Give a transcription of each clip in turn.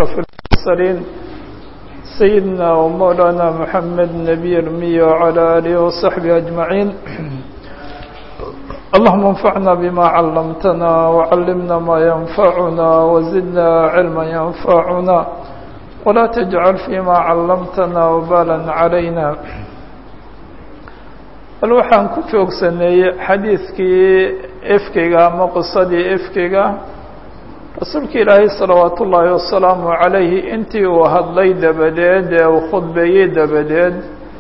أشرف المرسلين سيدنا ومولانا محمد نبي المية وعلى آله وصحبه أجمعين اللهم انفعنا بما علمتنا وعلمنا ما ينفعنا وزدنا علما ينفعنا ولا تجعل فيما علمتنا وبالا علينا bal waxaan ku joogsaneeyey xadiidkii efkeyga ama qisadii efkeyga rasuulka ilaahay salawaat ullaahi wasalaamu calayhi intii uu hadlay dabadeed ee uu khudbeeyey dabadeed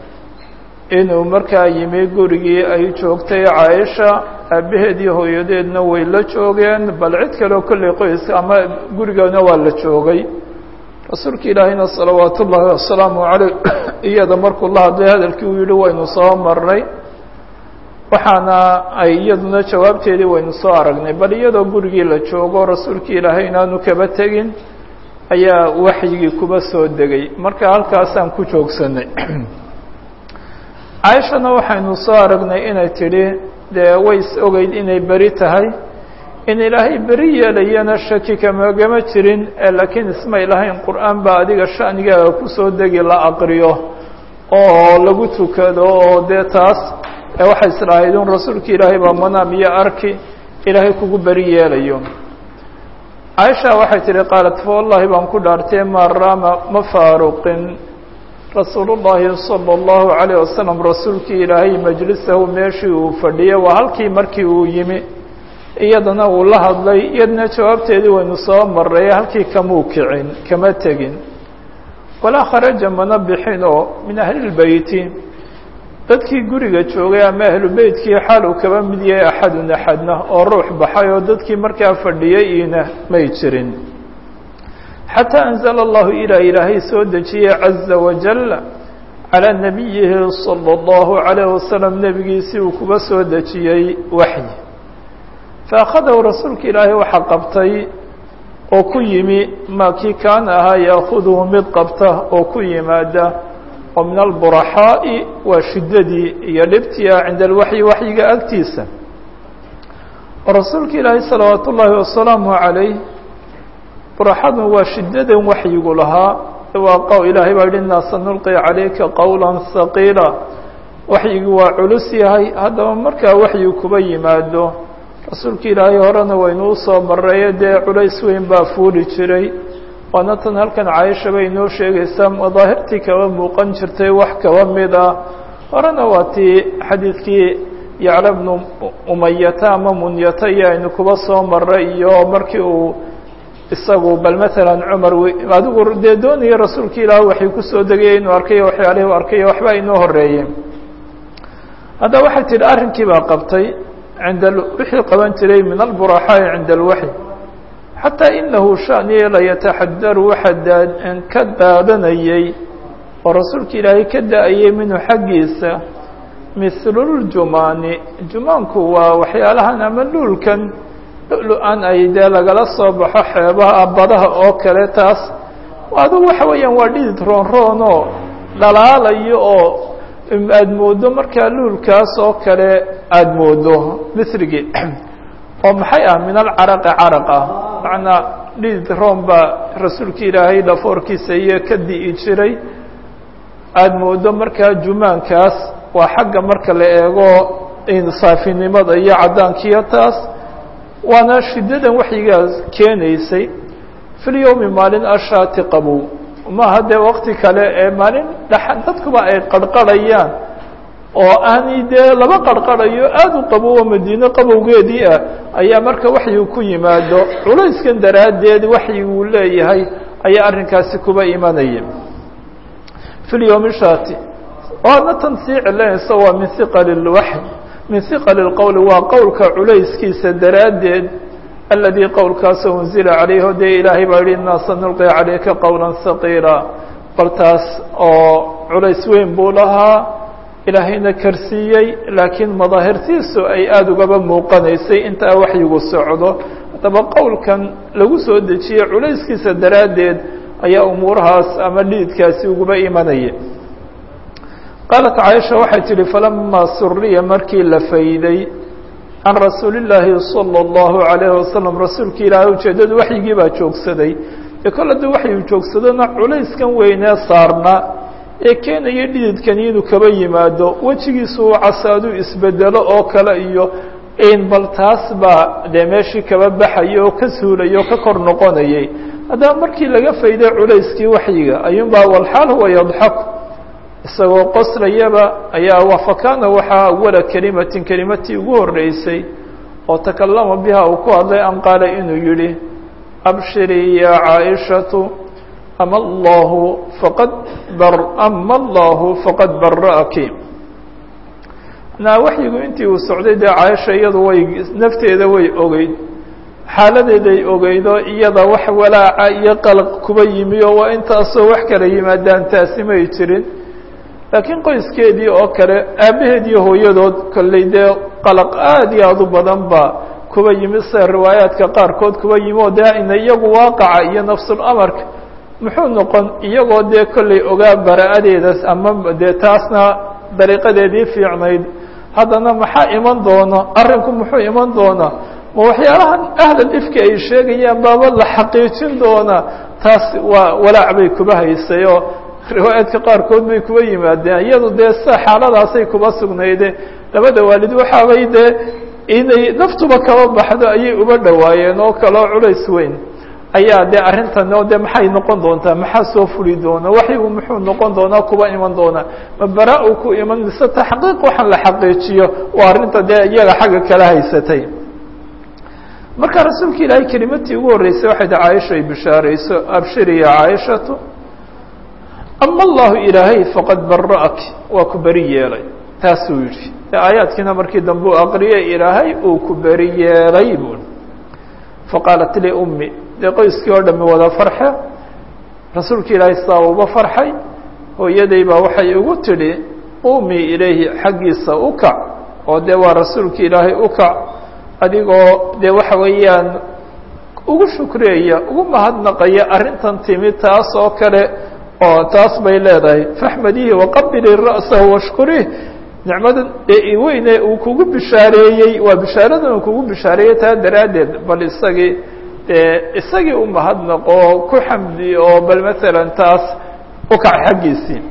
inuu markaa yimi gurigii ay joogtay caaisha aabaheed iyo hooyadeedna way la joogeen bal cid kaleo kolley qoyska ama gurigoodna waa la joogay rasuulka ilaahayna salawaat ullaahi wasalaamu caleyh iyada markuu la hadlay hadalkii uu yihi waynu soo marnay waxaana ay iyaduna jawaabteedii waynu soo aragnay bal iyadoo gurigii la joogo rasuulkii ilaahay inaanu kaba tegin ayaa waxyigii kuba soo degay marka halkaasaan ku joogsanay caaishana waxaynu soo aragnay inay tidhi dee way is ogeyd inay beri tahay in ilaahay beri yeelayana shaki kamagama jirin laakiin ismay lahayn qur-aan baa adiga sha'nigaaga kusoo degi la aqriyo oo lagu tukado oo dee taas waxay islahayd un rasuulka ilaahay baa manaam iyo arki ilaahay kugu beri yeelayo caaisha waxay tihi qaalat fa wallahi baan ku dhaartay maa raama ma faaruqin rasuulu llaahi sala allahu calayh wasalam rasuulkii ilaahay majlisahu meeshii uu fadhiyay waa halkii markii uu yimi iyadana uu la hadlay iyadna jawaabteedii waynu soo maray halkii kamuu kicin kama tegin walaa kharaja mana bixin oo min ahlilbeyti dadkii guriga joogay ama ahlu beytkii xaal uu kaba mid yahay axadun axadna oo ruux baxay oo dadkii markaa fadhiyay iina may jirin xataa anzala allahu ilaa ilaahay soo dejiyey caza wajal calaa nabiyihi sala allahu calayh wasalam nebigiisii uu kuba soo dejiyey waxyi faakhadahu rasuulka ilaahay waxaa qabtay oo ku yimi maa kii kaana ahaa yaakuduhu mid qabta oo ku yimaada oo min alburaxaa'i waa shiddadii iyo dhibtia cinda alwaxyi waxyiga agtiisa oo rasuulka ilaahay salawaat ullaahi wasalaamu calayh buraxadu waa shiddadan waxyigu lahaa waa qow ilaahay baa yihi innaa sanulqi calayka qowla haqiila waxyigu waa culus yahay haddaba markaa waxyigu kuba yimaado rasuulka ilaahay horena waynu usoo mareeyo dee culays weyn baa fuuli jiray waana tan halkan caaisha bay inoo sheegaysaa madaahirtii kaba muuqan jirtay wax kaba mid ah horena waa tii xadiidkii yacla bnu umayata ama munyata iyo aynu kuba soo maray iyo markii uu isagu bal matalan cumar adigu dee doonaya rasuulka ilaah waxay kusoo degaya inuu arkayo waxyaalihii u arkayo waxba inoo horeeyey haddaba waxay tidhi arrinkii baa qabtay cinda wixii qaban jiray min alburaxaa'i cinda alwaxy xataa inahu shaniye layataxadaru waxaa ka daadanayey oo rasuulka ilaahay ka da-ayey minhu xaggiisa mihluljumaani jumaanku waa waxyaalahan ama luulkan lu-an ay dee lagala soo baxo xeebaha badaha oo kale taas adugu waxa weeyaan waa dhidid roon roonoo dhalaalayo oo aada moodo markaa luulkaas oo kale aada moodo misrigii oo maxay ah min alcaraqi caraq ah macnaa dhidid room baa rasuulka ilaahay dhafoorkiisa iyo ka di'i jiray aada moodo markaa jumaankaas waa xagga marka la eego saafinimada iyo caddaankiyo taas waana shiddadan waxyigaas keenaysay filyowmi maalin ashaati qabow maaha dee wakti kale ee maalin dha dadkuba ay qarqarhayaan oo aanay dee laba qarqarhayo aada u qabowo madiine qabowgeedii ah ayaa marka waxyigu ku yimaado culayskan daraaddeed waxyiguu leeyahay ayaa arrinkaasi kuba imanaya fi lyowmi shati waadna tan sii celinaysa waa min hiqali lwaxy min hiqali lqowli waa qowlka culayskiisa daraaddeed aladii qowlkaasoo unzila calayh o dee ilaahay baa yihi innaa sanulqi calayka qowla haqiila bal taas oo culays weyn buu lahaa ilaahayna karsiiyey laakiin madaahirtiisu ay aada ugaba muuqanaysay intaa waxyigu socdo haddaba qowlkan lagu soo dejiyey culayskiisa daraaddeed ayaa umuurahaas ama dhiidkaasi uguba imanaya qaalat caaisha waxay tidhi falamaa suriya markii la fayday can rasuuli illaahi salى اllahu عalayhi wasalam rasuulka ilaahay ujeeddadu waxyigii baa joogsaday ee kol haddii waxay joogsadona culayskan weynee saarna ee keenaya dhididkani inuu kaba yimaado wejigiisu uu casaaduu isbedelo oo kale iyo in bal taas baa dee meeshii kaba baxaya oo ka suulaya oo ka kor noqonayay haddaba markii laga fayday culayskii waxyiga ayuunbaa walxaal huwa yadxaku isagoo qoslayaba ayaa fakaana waxaa awala kelimatin kelimatii ugu horreysay oo takallama biha uu ku hadlay an qaala inuu yidhi abshirii ya caaishatu ama allahu faqad ama allahu faqad bara'aki na waxyigu intii uu socday dee caaisha iyadu way nafteeda way ogeyd xaaladeeday ogeydo iyada wax walaaca iyo qalaq kuba yimi oo waa intaasoo wax kala yimaadaan taasi may jirin laakiin qoyskeedii oo kale aabbaheed iyo hooyadood kolley dee qalaq aada iyo aada u badan ba kuba yimi sida riwaayaadka qaarkood kuba yimi oo dee ina iyagu waaqaca iyo nafsul amarka muxuu noqon iyagoo dee kolley ogaa bara-adeedas ama dee taasna dariiqadeedii fiicnayd haddana maxaa iman doona arrinku muxuu iman doonaa ma waxyaalahan ahlal ifki ay sheegayaan baaba la xaqiijin doona taas waa walaac bay kuba haysay oo riwaayaadka qaarkood bay kuba yimaadeen iyadu dee sida xaaladaasay kuba sugnayde labada waalid waxaabay dee inay naftuba kaba baxdo ayay uba dhowaayeen oo kaleo culays weyn ayaa dee arrintan oo de maxay noqon doontaa maxaa soo fuli doona waxyigu muxuu noqon doonaa kuba iman doonaa ma bara-u ku iman mise taxqiiq waxaan la xaqiijiyo waa arrinta dee iyaga xagga kala haysatay marka rasuulka ilaahay kelimatii ugu horreysay waxay ta caaisha ay bishaarayso abshiri ya caaishatu ama allahu ilaahay faqad bara'aki waa ku beri yeelay taasuu yidhi de aayaadkiina markii dambe u aqriyay ilaahay uu ku beri yeelay buu faqaalat li ummi dee qoyskii oo dhami wada farxe rasuulka ilaahay saa uba farxay hooyaday baa waxay ugu tidhi ummi ilayhi xaggiisa u kac oo dee waa rasuulka ilaahay u kac adigoo dee waxa weeyaan ugu shukreeya ugu mahadnaqaya arrintan timi taas oo kale oo taas bay leedahay faxmadihi waqabili ra'sahu washkurih nicmadan ee weyne uu kugu bishaareeyey waa bishaaradan uu kugu bishaareeyey taa daraaddeed bal isagii dee isagii u mahadnaqo ku xamdi oo bal masalan taas u kac xaggiisii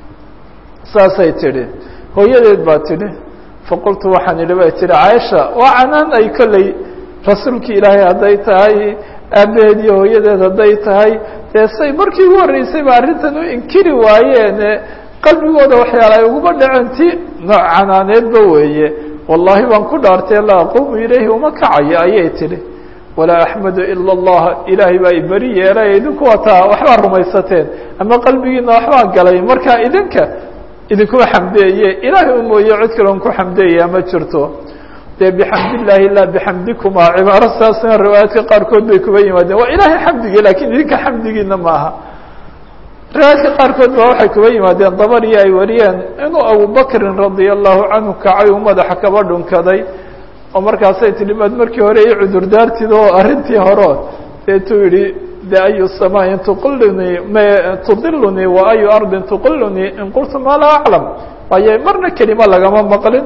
saasay tidhi hooyadeed baa tidhi faqultu waxaan idhi bay tihi caaisha waa canaan ay kolley rasuulki ilaahay hadday tahay aabaheed iyo hooyadeed hadday tahay dee say markii ugu horreysay ba arrintan u inkiri waayeene qalbigooda waxyaala ay uguma dhaceen ti nooc canaaneedba weeye wallaahi baan ku dhaartay la aquumu ilayhi uma kacayo ayay tidhi walaa axmadu ila allah ilaahay baa iberi yeelay idinku wataa waxbaa rumaysateen ama qalbigiina waxbaa galay marka idinka idinkuma xamdeeye ilaahay u mooye cid kaloon ku xamdeeyaa ma jirto dee bixamdillaahi laa bixamdikuma cibaaro saasna riwaayaadka qaarkood bay kuba yimaadeen waa ilaahay xamdigii lakiin idinka xamdigiina maaha riwaayaadka qaarkood baa waxay kuba yimaadeen dabariyo ay wariyeen inuu abubakrin radia allahu canhu kacay uu madaxa kaba dhunkaday oo markaasay tidhi maad markii hore i cudurdaartid oo arrintii horo deetuu yidhi de ayu samaain tuqilunii m tudilunii wa ayu ardin tuqilunii in qultu maa laa aclam waayo marna kelima lagama maqlin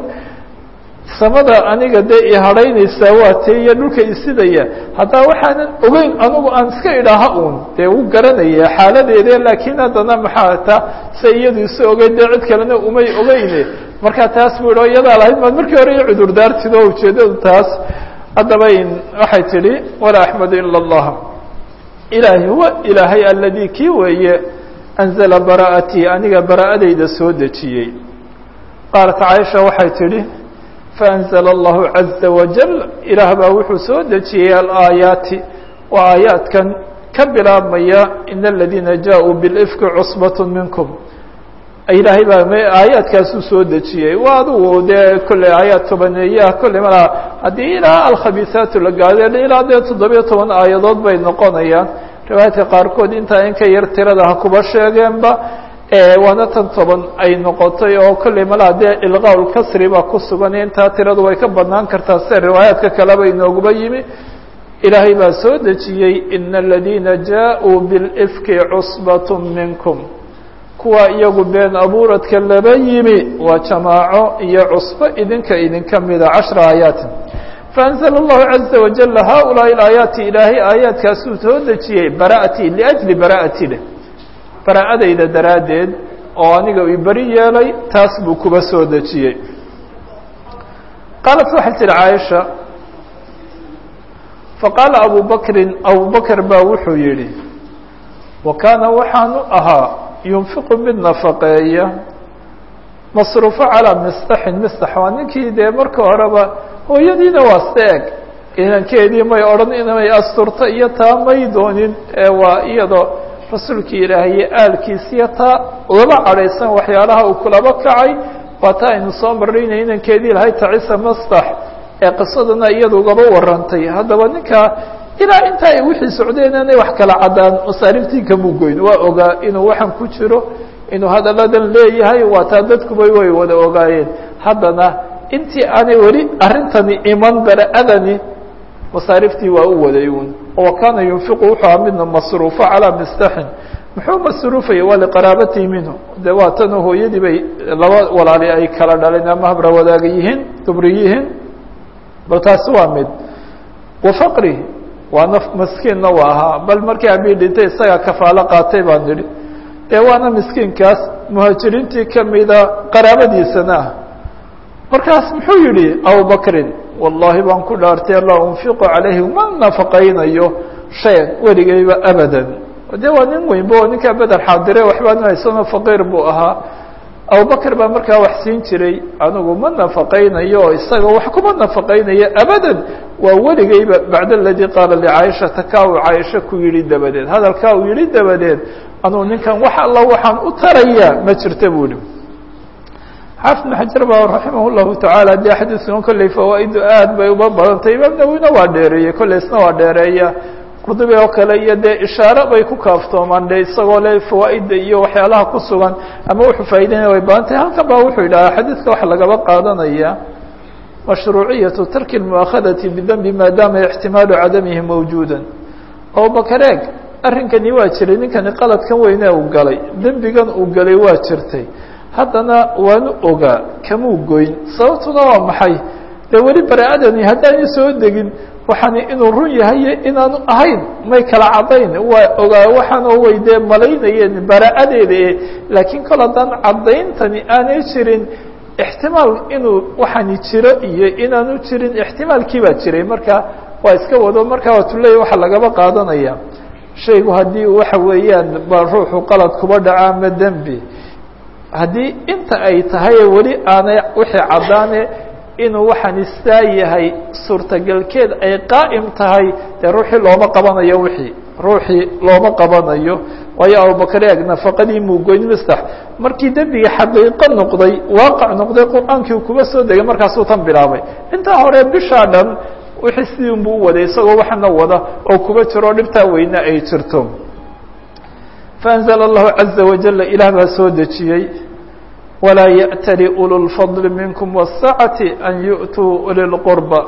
samada aniga dee i hadhaynaysaa waa tee iyo dhulka isidaya haddaa waxaanan ogeyn anugu aan iska idhaaha uun dee u garanaya xaaladeede laakiin haddana maxaa ta se iyadu isu ogeyn dee cid kalena umay ogeyne markaa taas bu ihi o iyadaa lahayd maad markii hore i cudurdaartid oo ujeeddadu taas haddaba waxay tidhi walaa axmadu ila allah ilaahi huwa ilaahay aladii kii weeye anzala bara'atii aniga bara'adayda soo dejiyey qaalat caaisha waxay tidhi faanzla allahu caza wajal ilaah baa wuxuu soo dejiyey alaayaati waa aayaadkan ka bilaabmaya in aladiina jaaءuu bilifki cusbat minkum ilaahay baa aayaadkaasuu soo dejiyey waa adugu dee kolley aayaad tobaneeyaha kolley malaa haddii ilaa alkhabiisaatu la gaado ilaa dee toddobiyo toban aayadood bay noqonayaan riwaayaadka qaarkood intaa in ka yar tirada ha kuba sheegeenba waana tan toban ay noqotay oo kolley malaa dee ilqaa lkasri baa ku sugan intaa tiradu way ka badnaan kartaa sida riwaayaadka kaleba inooguba yimi ilaahay baa soo dejiyey ina aladiina jaaءuu bilifki cusbat minkum kuwa iyagu been abuuradka laba yimi waa jamaaco iyo cusbo idinka idinka mida cashra aayaatin faأnzla الlahu عaزa wajل haؤulaaءi الaayaati ilaahay aayaadkaasuu soo dejiyey bara'ati liأjli bara'ati leh bara'adayda daraaddeed oo aniga i beri yeelay taas buu kuba soo dejiyey qaalat waxay tihi caaisha faqaala abu bakrin abu bakr baa wuxuu yidhi wa kaana waxaanu ahaa yunfiqu mid nafaqeeya masruufo calaa mistaxin mistax waa ninkii dee marka horeba hooyadiina waa seeg inankeedii may odhan inay asturto iyo taa may doonin ee waa iyadoo rasuulkii ilaahaye aalkiisiyo taa laba cadhaysan waxyaalaha uu kulaba kacay waa taa aynu soo marraynay inankeedii lahay tacisa mastax ee qisadana iyada ugaba warantay haddaba ninkaa ilaa intaa ay wixii socdeen inay wax kala caddaan masaariftii kamuu goyn waa ogaa inuu waxan ku jiro inuu hadalladan leeyahay waa taa dadkuba way wada ogaayeen haddana intii aanay weli arrintani iman bara-adani masaariftii waa u waday uun wa kaana yunfiqu wuxuu aha midna masruufo calaa mistaxin muxuu masruufaya waa liqaraabatihi minhu de waa tanoo hooyadii bay laba walaali ay kala dhaleen ama habra wadaaga yihiin dubri yihiin bal taasi waa mid wa faqri waa naf maskiinna waa ahaa bal markii abii dhintay isagaa kafaalo qaatay baan nidhi dee waana miskiinkaas muhaajiriintii kamida qaraabadiisana ah markaas muxuu yihi abubakrin wallahi baan ku dhaartay la unfiqu calayhi ma nafaqaynayo shay weligayba abadan de waa nin weynba oo ninkaa beder xaadire waxbaanu haysano faqiir buu ahaa abubakr baa markaa wax siin jiray anigu ma nafaqaynayo oo isaga wax kuma nafaqaynayo abadan waa weligayba bacd aladii qaala licaaishata kaa uu caaisha ku yihi dabadeed hadalkaa uu yihi dabadeed anugu ninkan wax alla waxaan u tarayaa ma jirta bu ihi xaafid bn xajar ba raximah llahu tacaala dee xadiiskan kolley fawaa-idu aad bay uba badantay imaam nawina waa dheereeyey kolley isna waa dheereeya qurdubi oo kale iyo dee ishaare bay ku kaaftoomaan de isagoo le fawaa-ida iyo waxyaalaha ku sugan ama wuxuu faa'ideynaya way badantahy halkan ba wuxuu yidhahaa xadiidka waxa lagaba qaadanaya mashruuciyatu tarki lmu'akhadati bidembi maadaama ixtimaalu cadamihi mawjuuda abubakar eeg arrinkani waa jiray ninkani qaladkan weyne uu galay dembigan uu galay waa jirtay haddana waanu ogaa kamuu goyn sababtuna waa maxay dee weli bara-adani haddaanu soo degin waxaani inuu run yahaye inaanu ahayn may kala caddayn waa ogaa waxaanoo way dee malaynayeen bara-adeeda e laakiin kol haddaan caddayntani aanay jirin ixtimaal inuu waxaani jiro iyo inaanu jirin ixtimaalkii baa jiray marka waa iska wado marka waatuleya waxaa lagaba qaadanaya shaygu haddii waxa weeyaan ba ruuxu qalad kuba dhaca ama dembi haddii inta ay tahay weli aanay wixii caddaane inuu waxaani saa yahay suurtagalkeed ay qaa'im tahay dee ruuxii looma qabanayo wixii ruuxii looma qabanayo waayo abubakar eeg nafaqadii muugoyn mistax markii dembiga xaqiiqo noqday waaqac noqday qur-aankii uu kuba soo degay markaasuu tan bilaabay intaa hore bishaa dhan wixii sidii unbuu u waday isagoo waxana wada oo kuba jiro dhibtaa weyne ay jirto faأnzla اllahu caزa wajala ilaah baa soo dejiyey walaa yأtali ulu lfadli minkum wالsacati an yu'tuu uli lqurba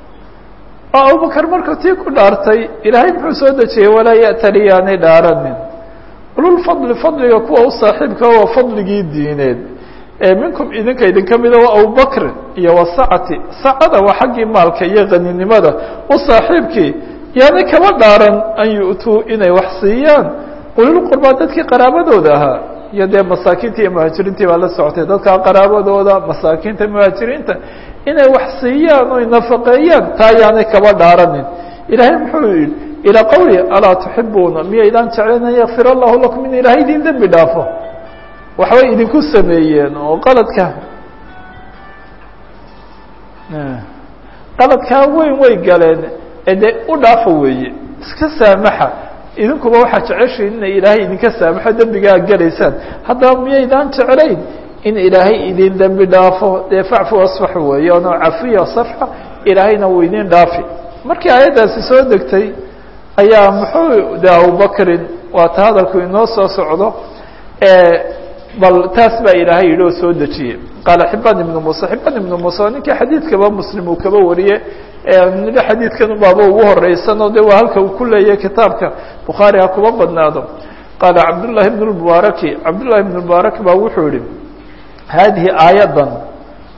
oo abubakar markuu tii ku dhaartay ilaahay muxuu soo dejiyey walaa ya'tali yaanay dhaaranin ululfadli fadliga kuwa u saaxiibka waa fadligii diineed ee minkum idinka idinka mida waa abubakr iyo wasacati sacada waa xaggii maalka iyo qaninimada u saaxiibkii yaanay kaba dhaaran an yu'tuu inay wax siiyaan ulilqurbaa dadkii qaraabadooda ahaa iyo dee masaakiinta iyo muhaajiriintii baa la socotay dadkaa qaraabadooda masaakiinta muhaajiriinta inay wax siiyaan oy nafaqeeyaan taa yaanay kaba dhaaranin ilaahay muxuu yihi ilaa qawli alaa tuxibuuna miyaydaan jeclayn an yakfir allahu lakum in ilaahay idin dembi dhaafo waxbay idinku sameeyeen oo qaladka qaladkaa weyn way galeen ee dee u dhaafa weeye iska saamaxa idinkuba waxaa jeceshiin inay ilaahay idinka saamaxo dembigaa gelaysaan haddaba miyaydaan jeclayn in ilaahay idin dembi dhaafo dee facfu asfax weeye ono cafiya safxa ilaahayna wuu idin dhaafi markii aayaddaasi soo degtay ayaa muxuu de abubakrin waata hadalku inoo soo socdo bal taas baa ilaahay yidhi oo soo dejiyey qaala xibaan ibnu muuse xibaan ibnu muuse ninkii xadiidkaba muslim uu kaba wariye niga xadiidkan baaba ugu horeysan oo de waa halka uu ku leeyahay kitaabka bukhaari ha kuba badnaado qaala cabdullahi ibn lmubaaraki cabdullahi ibn mubaarak baa wuxuu yihi haadihi aayaddan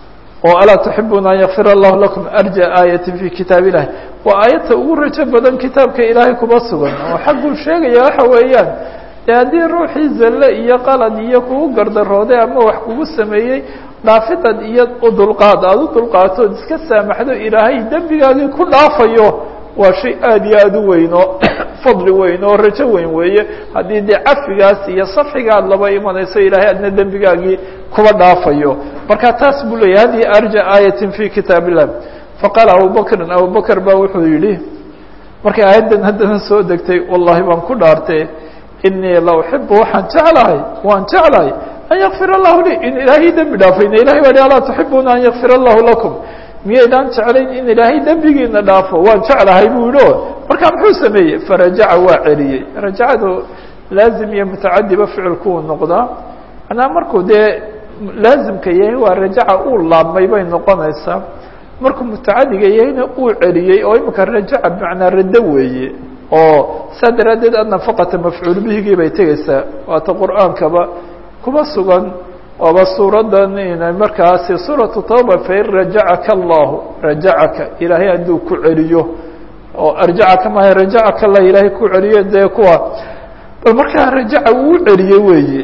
oo alaa tuxibuuna an yakfir allahu lakum arja aayatin fi kitaab illahi waa aayadta ugu rajo badan kitaabka ilaahay kuba sugan oo xagguu sheegaya waxa weeyaan dee haddii ruuxii zalle iyo qalad iyo kugu gardarooday ama wax kugu sameeyey dhaafidad iyo udulqaad aada u dulqaatood iska saamaxdo ilaahay dembigaagii ku dhaafayo waa shay aada iyo aada u weyn oo fadli weyn oo rajo weyn weeye haddii dee cafigaas iyo safxiga aad laba imanayso ilaahay adna dembigaagii kuba dhaafayo marka taas buu leeyahy hadihi arja aayatin fi kitaab illah faqaala abubakrin abubakr baa wuxuu yidhi markay aayaddan haddana soo degtay wallahi baan ku dhaartay inii la uxibu waxaan jeclahay waan jeclahay an yakfir allahu lii in ilaahay dembi dhaafayna ilahay baa hi alaa tuxibuuna an yakfir allahu lakum miyaydaan jeclayn in ilaahay dembigiina dhaafo waan jeclahay buu yihi o markaa muxuu sameeyey farajaca waa celiyey rajacadu laazim iyo mutacadiba ficilkuu noqdaa manaa markuu dee laazimka yahay waa rajaca uu laabmay bay noqonaysaa markuu mutacadiga yahayna uu celiyey oo imika rajaca bimacnaa raddo weeye oo saa daraaddeed annafaqata mafcuul bihigii bay tegeysaa waata qur-aankaba kuma sugan ooba suuradan inay markaasi suuratu tawba fain rajacaka allahu rajacaka ilaahay hadduu ku celiyo oo arjacaka maaha rajacaka allah ilaahay ku celiyo dee kuwa bal markaa rajaca uu celiyey weeye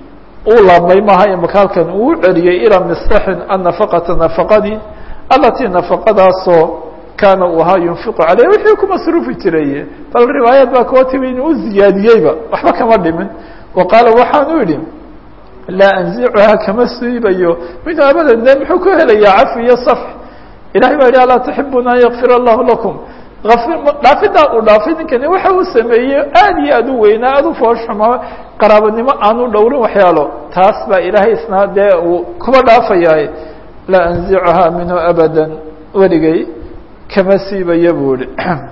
uu laabmay maaha imaka halkan uu celiyey ilaa mistaxin annafaqata nafaqadii alatii nafaqadaasoo kaana uu ahaa yunfiqu caleyh wixii ku masruufi jiray bal riwaayad baa kuwa timi inuu ziyaadiyeyba waxba kama dhimin wa qaala waxaanu idhi laa anzicuhaa kama siibayo minhu abadan de muxuu ku helayaa cafi iyo safx ilahay baa yihi alaa tuxibuuna an yakfir allahu lakum dhaafidaa uu dhaafay ninkani waxa uu sameeyey aada iyo aada u weynaa aada u foosxuma qaraabanimo aanu dhowrin waxyaalo taas baa ilaahay isna dee uu kuba dhaafayaa laa anzicuhaa minhu abada weligay kama siibaya buu ihi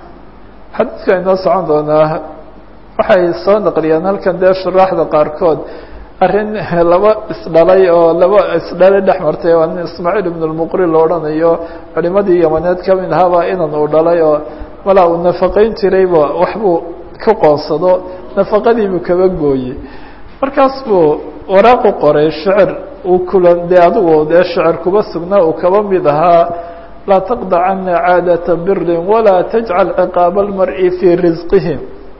xadiidka inoo socon doonaa waxay soo naqliyaan halkan dee shuraaxda qaarkood arrin laba isdhalay oo laba isdhalay dhex martay waa nin ismaaciil ibn lmuqri la odhanayo culimadii yamaneed kamid ahaabaa inan uu dhalay oo malaa uu nafaqayn jirayba waxbuu ku qoonsado nafaqadiibuu kaba gooyey markaas buu waraaqu qoray shicir uu kulan dee adigu dee shicir kuba sugnaa uu kaba mid ahaa laa taqdacana caadata birin walaa tajcal ciqaaba almar'i fii risqihi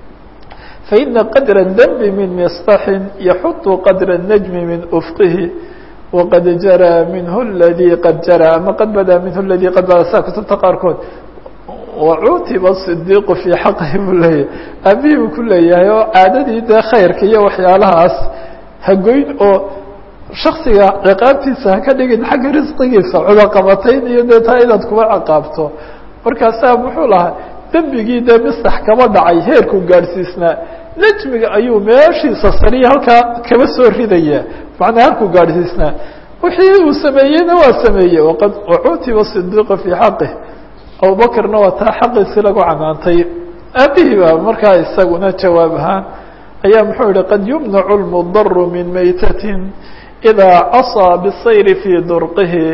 faina qadra اdnbi min misطaxin yaxuط qadra الnajmi min ufqihi waqad jaraa minhu اladii qad jaraa ama qad badaa minhu اladii qad badaa saa kutubta qaarkood wacuutiba صidiiqu fii xaqihi buu leeyahay aabihii buu ku leeyahay oo caadadii dee khayrka iyo waxyaalahaas hagoyn oo shaksiga ciqaabtiisa haka dhigin xagga risqigiisa cudaqabatayn iyo dee taa inaad kuba ciqaabto markaasaa muxuu lahaa dembigii dee mistax kaba dhacay heerkuu gaadhsiisnaa nejmiga ayuu meeshiisa sariya halkaa kaba soo ridaya macnaa halkuu gaadhsiisnaa wixii uu sameeyeyna waa sameeyey waqad wacuutiba sidiiqa fii xaqih abubakrna waa taa xaqiisi lagu canaantay aabihii baa markaa isaguna jawaab ahaan ayaa muxuu yihi qad yumnacu lmudaru min maytatin idaa casaa bisayri fii durqihi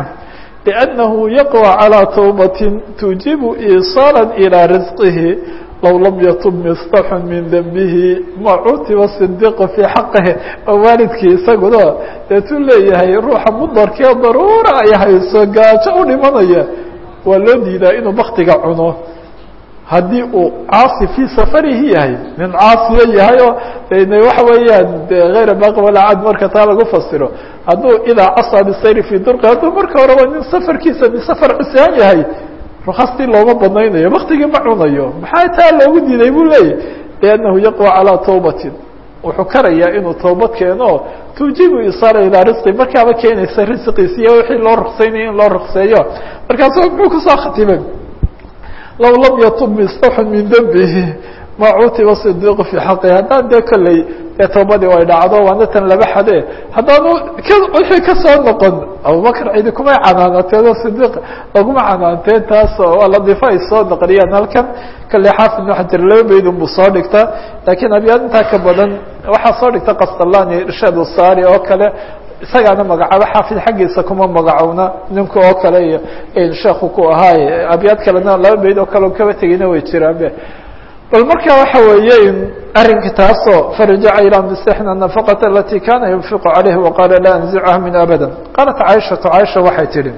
لأنه يقوى على توبة توجب إيصالا إلى رزقه لو لم يتب مصطح من ذنبه ما عوتب الصديق في حقه waalidkii isaguna deetuu leeyahay ruuxa mudarkee daruura ay hayso gaajo u dhimanaya waa loo diidaa inuu baktiga cuno haddii uu caasi fii safarihi yahay nin caasiya yahay oo waxa weeyaan hayra baaqi walaa cad marka taa lagu fasiro hadduu idaa casaa bisayri fii durqi hadduu marka horeba nin safarkiisa bisafar cisaan yahay rukhastii looma badnaynayo baktigii ma cunayo maxaa taa loogu diiday buu leeyahy liannahu yaqwa calaa tawbatin wuxuu karayaa inuu tawbad keeno tuujibu isaala ilaa risqi markaaba keenaysa risqiisi iyo wixii loo ruqsaynayo in loo ruqseeyo markaasu muxuu kusoo khatimay low lam yatub mistaxun min dembihi ma cutiba sidiiqu fii xaqi haddaan dee kolley ee tawbadii ay dhacdo waana tan laba xade haddaanu wixii kasoo noqon abubakr cidi kumay canaanateen oo sidiiq laguma canaanteen taas waa ladifa ay soo naqliyaan halkan kolley xaafid ibnu xajar laba baydun buu soo dhigta laakiin abyaad intaa ka badan waxaa soo dhigta kastalani irshaad usaari oo kale isagaana magacaabo xaafid xaggiisa kuma magacowna ninka oo kale iyo sheekhu ku ahaay abyaad kalena laba bayd oo kale kaba tegeyna way jiraanbe bal marka waxa weeye arrinka taasoo farajaca ilaa msixna nafaqata alati kana yunfiqu calayhi waqaala laa anzicha min abada qaalat caaishatu caaisha waxay tidhi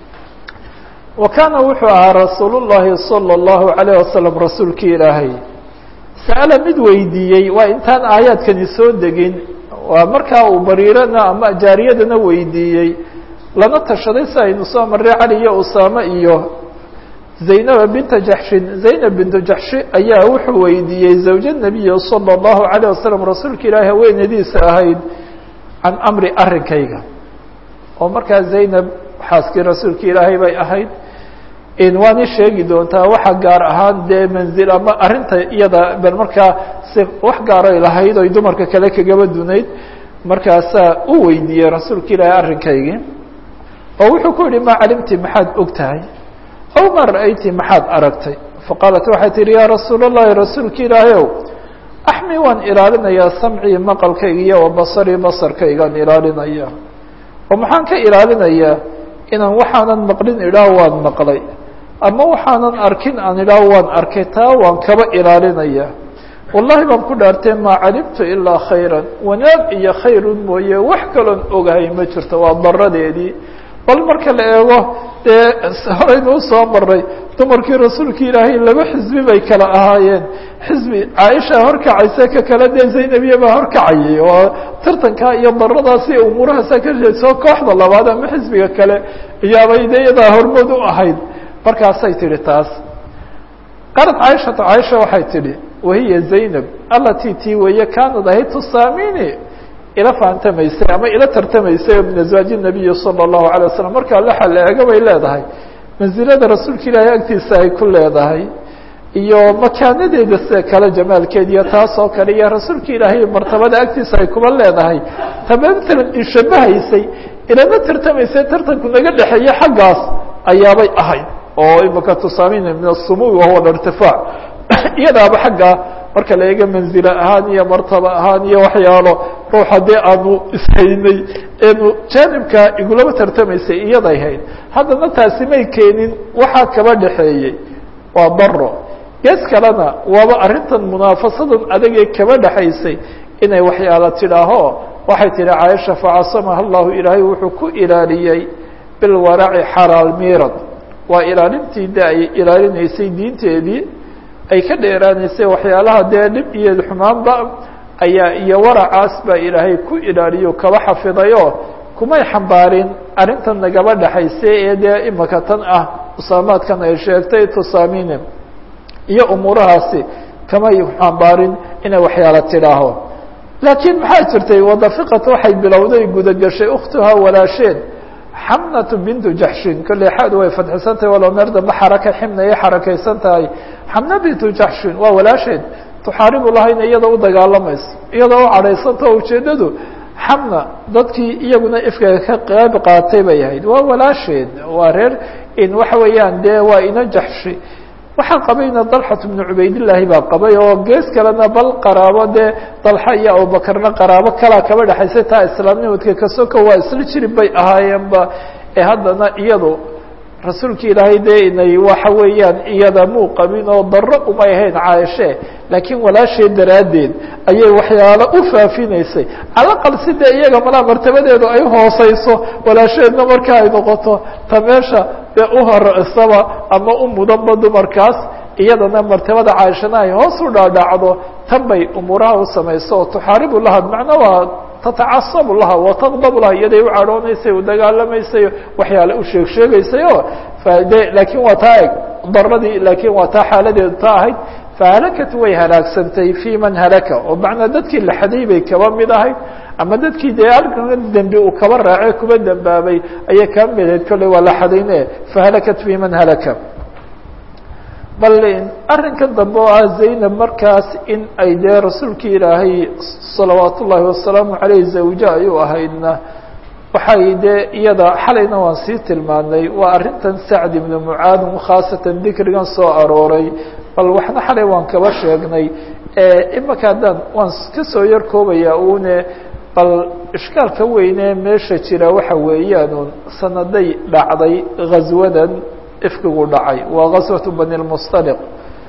wa kaana wuxuu ahaa rasuul llahi salى اllahu alayh wasalam rasuulkii ilaahay sa'ala mid weydiiyey waa intaan aayaadkani soo degin waa markaa uu bariirana ama jaariyadana weydiiyey lana tashaday si aynu soo marray cali iyo usaame iyo zaynaba binta jaxshin zaynab bintu jaxshi ayaa wuxuu weydiiyey zawja nabiyi salى اllahu alayه wasalam rasuulka ilaahi haweenadiisa ahayd can amri arrinkayga oo markaa zaynab xaaskii rasuulka ilaahay bay ahayd waani sheegi doontaa waxa gaar ahaan dee manzil ama arrinta iyada bal markaa si wax gaaray lahayd oy dumarka kale kagaba dunayd markaasaa u weydiiyey rasuulka ilaahay arrinkaygii oo wuxuu ku yihi maa calimti maxaad og tahay aw ma ra'ayti maxaad aragtay faqaalat waxay tihi yaa rasuul اllahi rasuulka ilaahay ow axmi waan ilaalinayaa samcii maqalkayga iyo wa basarii basarkaygaan ilaalinaya oo maxaan ka ilaalinayaa inaan waxaanan maqlin idhaah waan maqlay ama waxaanan arkin aan idhaah waan arkay taa waan kaba ilaalinaya wallahi baan ku dhaartee maa calimtu ilaa khayran wanaag iyo khayrun mooye wax kaloon ogahay ma jirto waa daradeedii bal marka la eego dee horeynu usoo maray dumarkii rasuulka ilaahay laba xisbi bay kala ahaayeen xisbi caaisha horkacaysa ka kale dee zaynabiya baa horkacayay oo tartankaa iyo daradaasi umuurahaasa ka jeedsoo kooxda labaad ama xisbiga kale iyaabay de iyadaa hormood u ahayd markaasay tidhi taas qaalad caaishatu caaisha waxay tidhi wahiya zaynab alatii tii weeye kaanad ahayd tusaamini ila faantamaysay ama ila tartamaysay min azwaaji nabiyi salى اllahu alay wasalam markaa laxa la eega bay leedahay mansilada rasuulka ilaahay agtiisa ay ku leedahay iyo makaanadeeda sida kale jamaalkeed iyo taas oo kale iyo rasuulka ilaahay martabada agtiisa ay kuba leedahay taba matalan ishabahaysay ilama tartamaysay tartanku naga dhexeeya xaggaas ayaabay ahayd oo imaka tusaamin min asumuwi wahuwa irtifaac iyadaaba xaggaa marka la eega manzilo ahaan iyo martaba ahaan iyo waxyaalo ruux haddii aanu ishaynay eenu jaanibkaa igulama tartamaysay iyaday hayd haddana taasi may keenin waxaa kaba dhexeeyey waa daro gees kalena waaba arrintan munaafasadan adagee kaba dhexaysay inay waxyaala tidhaaho waxay tidhi caaisha facasamaha allahu ilaahay wuxuu ku ilaaliyey bilwaraci xalaal miirad waa ilaalintii de ay ilaalinaysay diinteedii ay ka dheeraanaysay waxyaalaha dee dhib iyo xumaanba ayaa iyo waracaas baa ilaahay ku ilaaliyo kaba xafidayoo kumay xambaarin arrintan nagaba dhexaysay ee dee imaka tan ah usaamaadkan ay sheegtay tusaamine iyo umuurahaasi kamay xambaarin inay waxyaala tidhaaho laakiin maxaa jirtay wadafiqat waxay bilowday gudagashay ukhtuhaa walaasheed xamnatu bintu jaxshin kolley xaadu way fadxisan tahay walow meer dambe xaraka ximna ay xarakaysan tahay xamna bintu jaxshin waa walaasheed tuxaaribu lahayna iyada u dagaalamayso iyadoo u cadhaysanta oo ujeeddadu xamna dadkii iyaguna ifkaga ka qeyb qaatay bay ahayd waa walaasheed waa reer in waxa weeyaan dee waa ina jaxshi waxaa qabayna dalxat bnu cubaydillaahi baa qabay oo gees kalena bal qaraabo dee dalxa iyo abubakarna qaraabo kalaa kaba dhexaysay taa islaamnimadka kasoko waa isla jirib bay ahaayeenba ee haddana iyadu rasuulka ilaahay dee inay waxa weeyaan iyada muu qabin oo daro umay ahayn caaishe laakiin walaasheed daraaddeed ayay waxyaalo u faafinaysay calaqal si dee iyaga malaa martabadeedu ay hooseyso walaasheedna marka ay noqoto ta meesha dee u horeysaba ama u mudanba dumarkaas iyadana martabada caaishana ay hoos u dhaadhacdo tan bay umuuraha u samayso oo tuxaaribu laha macna waa tatacasabu laha wataqdabu laha iyaday u cadhoonaysay u dagaalamaysay waxyaale u sheeg sheegaysay oo de laakiin waa taa eg daradii laakiin waa taa xaaladeedu ta ahayd fahalakat way halaagsantay fi man halaka oo macnaa dadkii la xaday bay kaba mid ahayd ama dadkii dee halkan dembi uu kaba raacay kuba dembaabay ayay kaba mid ahayd kolley waa la xadayne fahalakat fi man halaka bal arrinka dambe oo ah zaynab markaas in ay dee rasuulkii ilaahay salawaat ullaahi wasalaamu caleyh zawje ayuu ahaydna waxay dee iyada xalayna waan sii tilmaanay waa arrintan sacd ibnu mucaadin khaasatan dikrigan soo arooray bal waxna xalay waan kaba sheegnay imaka haddaan waan kasoo yar koobaya une bal ishkaalka weyne meesha jira waxa weeyaan sanaday dhacday ghaswadan ifkigu dhacay waa gaswatu bani lmustaliq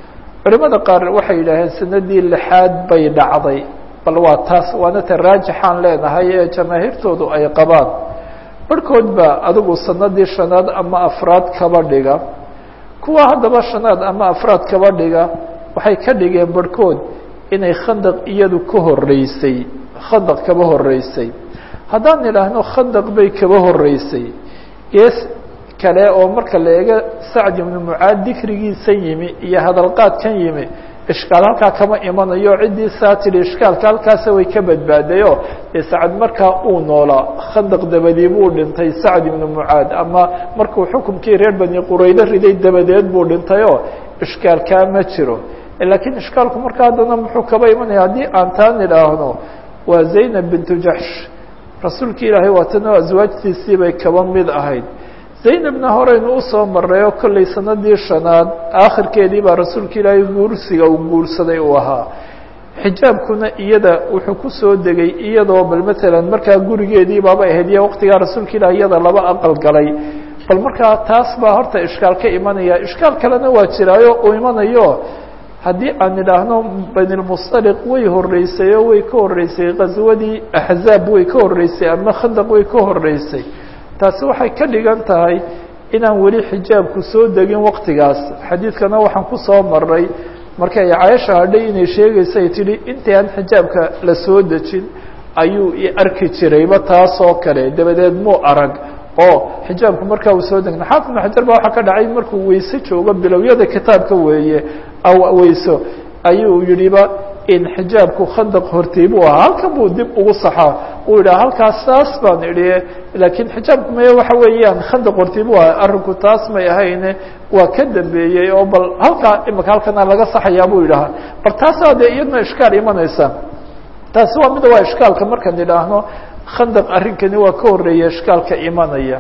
culimada qaar waxay yidhaaheen sanadii lixaad bay dhacday bal waa taas waana ta raajixaan leenahay ee jamaahiirtoodu ay qabaan barhkood ba adigu sanadii shanaad ama afraad kaba dhiga kuwa haddaba shanaad ama afraad kaba dhiga waxay ka dhigeen barhkood inay khandaq iyadu ka horeysay khandaq kaba horeysay haddaan idhaahno khandaq bay kaba horeysay gees kale oo marka la eego sacd ibnu mucaad dikrigiisa yimi iyo hadalqaadkan yimi ishkaal halkaa kama imanayo ciddii saa tidhi ishkaalka halkaasa way ka badbaadayo dee sacad markaa uu noolaa khandaq dabadii buu dhintay sacd ibnu mucaad ama markuu xukumkii reer bani quraydo riday dabadeed buu dhintayoo ishkaalkaa ma jiro laakiin ishkaalku markaa haddana muxuu kaba imanaya haddii aan taan idhaahno waa zaynab bintu jaxsh rasuulki ilaahay waatanoo aswaajtiisii bay kaba mid ahayd zaynabna horeynu usoo maray oo kollay sanadii shanaad aakhirkeedii baa rasuulka ilaahay guursiga uu guursaday uu ahaa xijaabkuna iyada wuxuu kusoo degay iyadoo bal matalan markaa gurigeedii baaba ahayd iyo waqtigaa rasuulka ilaah iyada laba aqal galay bal markaa taas baa horta ishkaal ka imanaya ishkaal kalena waa jiraayo uu imanayo haddii aan idhaahno banilmustaliq way horeysay oo way ka horeysay qaswadii axzaab way ka horeysay ama khandaq way ka horeysay taasi waxay ka dhigan tahay inaan weli xijaabku soo degin waqtigaas xadiidkana waxaan kusoo maray markay caaisha hadhay inay sheegaysa ay tidhi intii aan xijaabka la soo dejin ayuu i arki jirayba taasoo kale dabadeed muu arag oo xijaabku markaa uu soo degna xaafid ibnu xajar ba waxaa ka dhacay markuu weyse joogo bilowyada kitaabka weeye aw weyso ayuu yidhiba in xijaabku khandaq hortay buu ahaa halkan buu dib ugu saxaa uu yidhaha halkaas saas baan idhi laakiin xijaabku maya waxa weeyaan khandaq hortay buu ahaa arrinku taas may ahayne waa ka dambeeyey oo bal halkaa imaka halkana laga saxayaa buu yidhahaa bal taasaa dee iyadna ishkaal imanaysa taasi waa mida waa ishkaalka markaan idhaahno khandaq arrinkani waa ka horeeya ishkaalka imanaya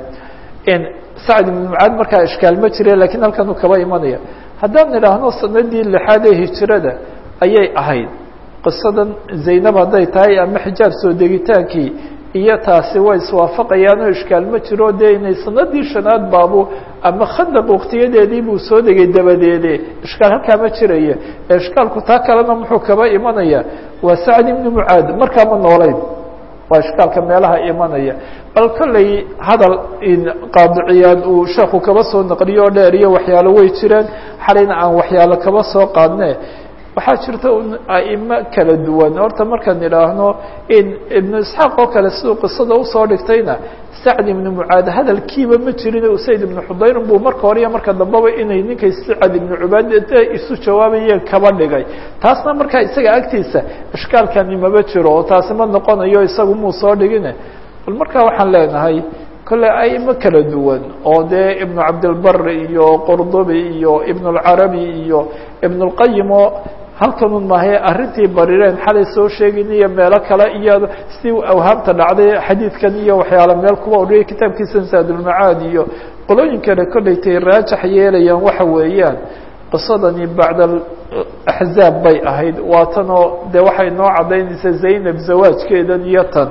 sacd ibn mucaad markaa ishkaal ma jire lakiin halkanuu kaba imanaya haddaan idhaahno sanadii lixaad ee hijrada ayay ahayd qisadan zaynab hadday tahay ama xijaab soo degitaankii iyo taasi way iswaafaqayaan oo ishkaal ma jiro dee inay sanadii shanaad baabu ama khandaq waktiyadeedii buu soo degay dabadeede ishkaal halkaa ma jiraya ee ishkaalku taa kalena muxuu kaba imanaya waa sacd ibni mucaad markaama noolayn waa ishkaalka meelaha imanaya bal kollay hadal qaadiciyaad uu sheekhu kaba soo naqliyo oo dheer iyo waxyaalo way jireen xalayna aan waxyaalo kaba soo qaadne waxaa jirta aimo kala duwan horta markaan idhaahno in ibnu isxaaq oo kale siduu qisada usoo dhigtayna sacd ibnu mucaad hadalkiiba ma jirin usayd ibnu xudayrin buu marka hore iyo marka dambeba inay ninkay sacad ibnu cubaad isu jawaabayeen kaba dhigay taasna markaa isaga agtiisa ishkaalkani maba jiro oo taasi ma noqonayo isagu muu soo dhigine bal markaa waxaan leenahay kolle aimo kala duwan oo dee ibnu cabdilbar iyo qordobi iyo ibn اlcarabi iyo ibn اlqayim oo halkanun mahe arrintii barireen xalay soo sheegin iyo meelo kale iyo si awhaamta dhacday xadiidkan iyo waxyaala meel kuwa oriyay kitaabkiisa saadulmacaad iyo qolooyin kale kollaytay raajax yeelayaan waxa weeyaan qisadani bacda axzaab bay ahayd waa tanoo dee waxay noo caddaynaysa zaynab zawaajkeedan iyo tan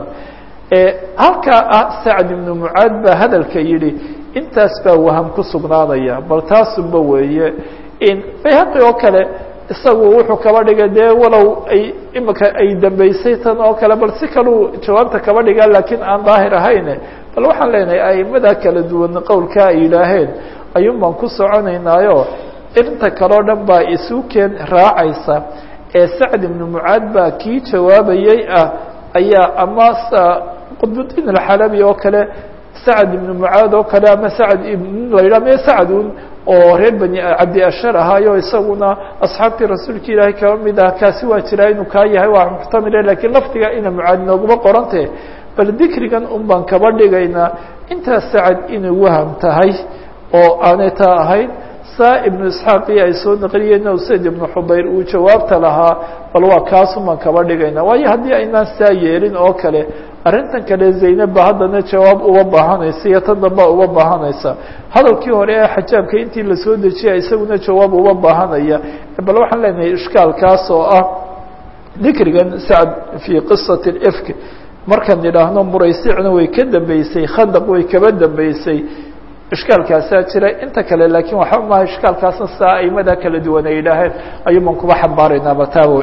halkaa ah sacd ibnu mucaad baa hadalka yidhi intaas baa waham ku sugnaanaya bal taasunba weeye in bayhaqi oo kale isagu wuxuu kaba dhigay dee walow ay imika ay dambeysay tan oo kale bal si kaluu jawaabta kaba dhigaa laakiin aan daahir ahayne bal waxaan leenahay aimada kala duwan qowlkaa ay yidhaaheen ayuun baan ku soconaynaayo inta kaleo dhan baa isu keen raacaysa ee sacd ibnu mucaad baa kii jawaabayey ah ayaa ama qudbudiin alxalabi oo kale sacd ibnu mucaad oo kale ama sacd ibn la yidhah me sacdun oo reer bani cabdi ashar ahaayo isaguna asxaabtii rasuulka ilaahay kaba mid ah kaasi waa jiraa inuu kaa yahay waa muxtamile lakiin lafdiga ina mucaad nooguma qorante bal dikrigan un baan kaba dhigaynaa intaas sacad inay waham tahay oo aanay taa ahayn saa ibnu isxaaqii ay soo naqliyeen usayd ibnu xudayr uu jawaabta lahaa bal waa kaasun baan kaba dhigayna waayo haddii aynaan saa yeelin oo kale arrintan kale zaynab ba haddana jawaab uba baahanaysa iyo tan damba uba baahanaysa hadalkii hore ee xajaabka intii lasoo dejiya isaguna jawaab uba baahanaya bal waxaan leenahay ishkaalkaas oo ah dikrigan sacd fii qisati ifk markaan idhaahno muraysicna way ka dambeysay khandaq way kaba dambeysay ishkaalkaasaa jira inta kale laakiin waxba maha ishkaalkaasna sidaa aimada kala duwan ay yidhaaheen ayuu baan kuba xambaaraynaa bataawo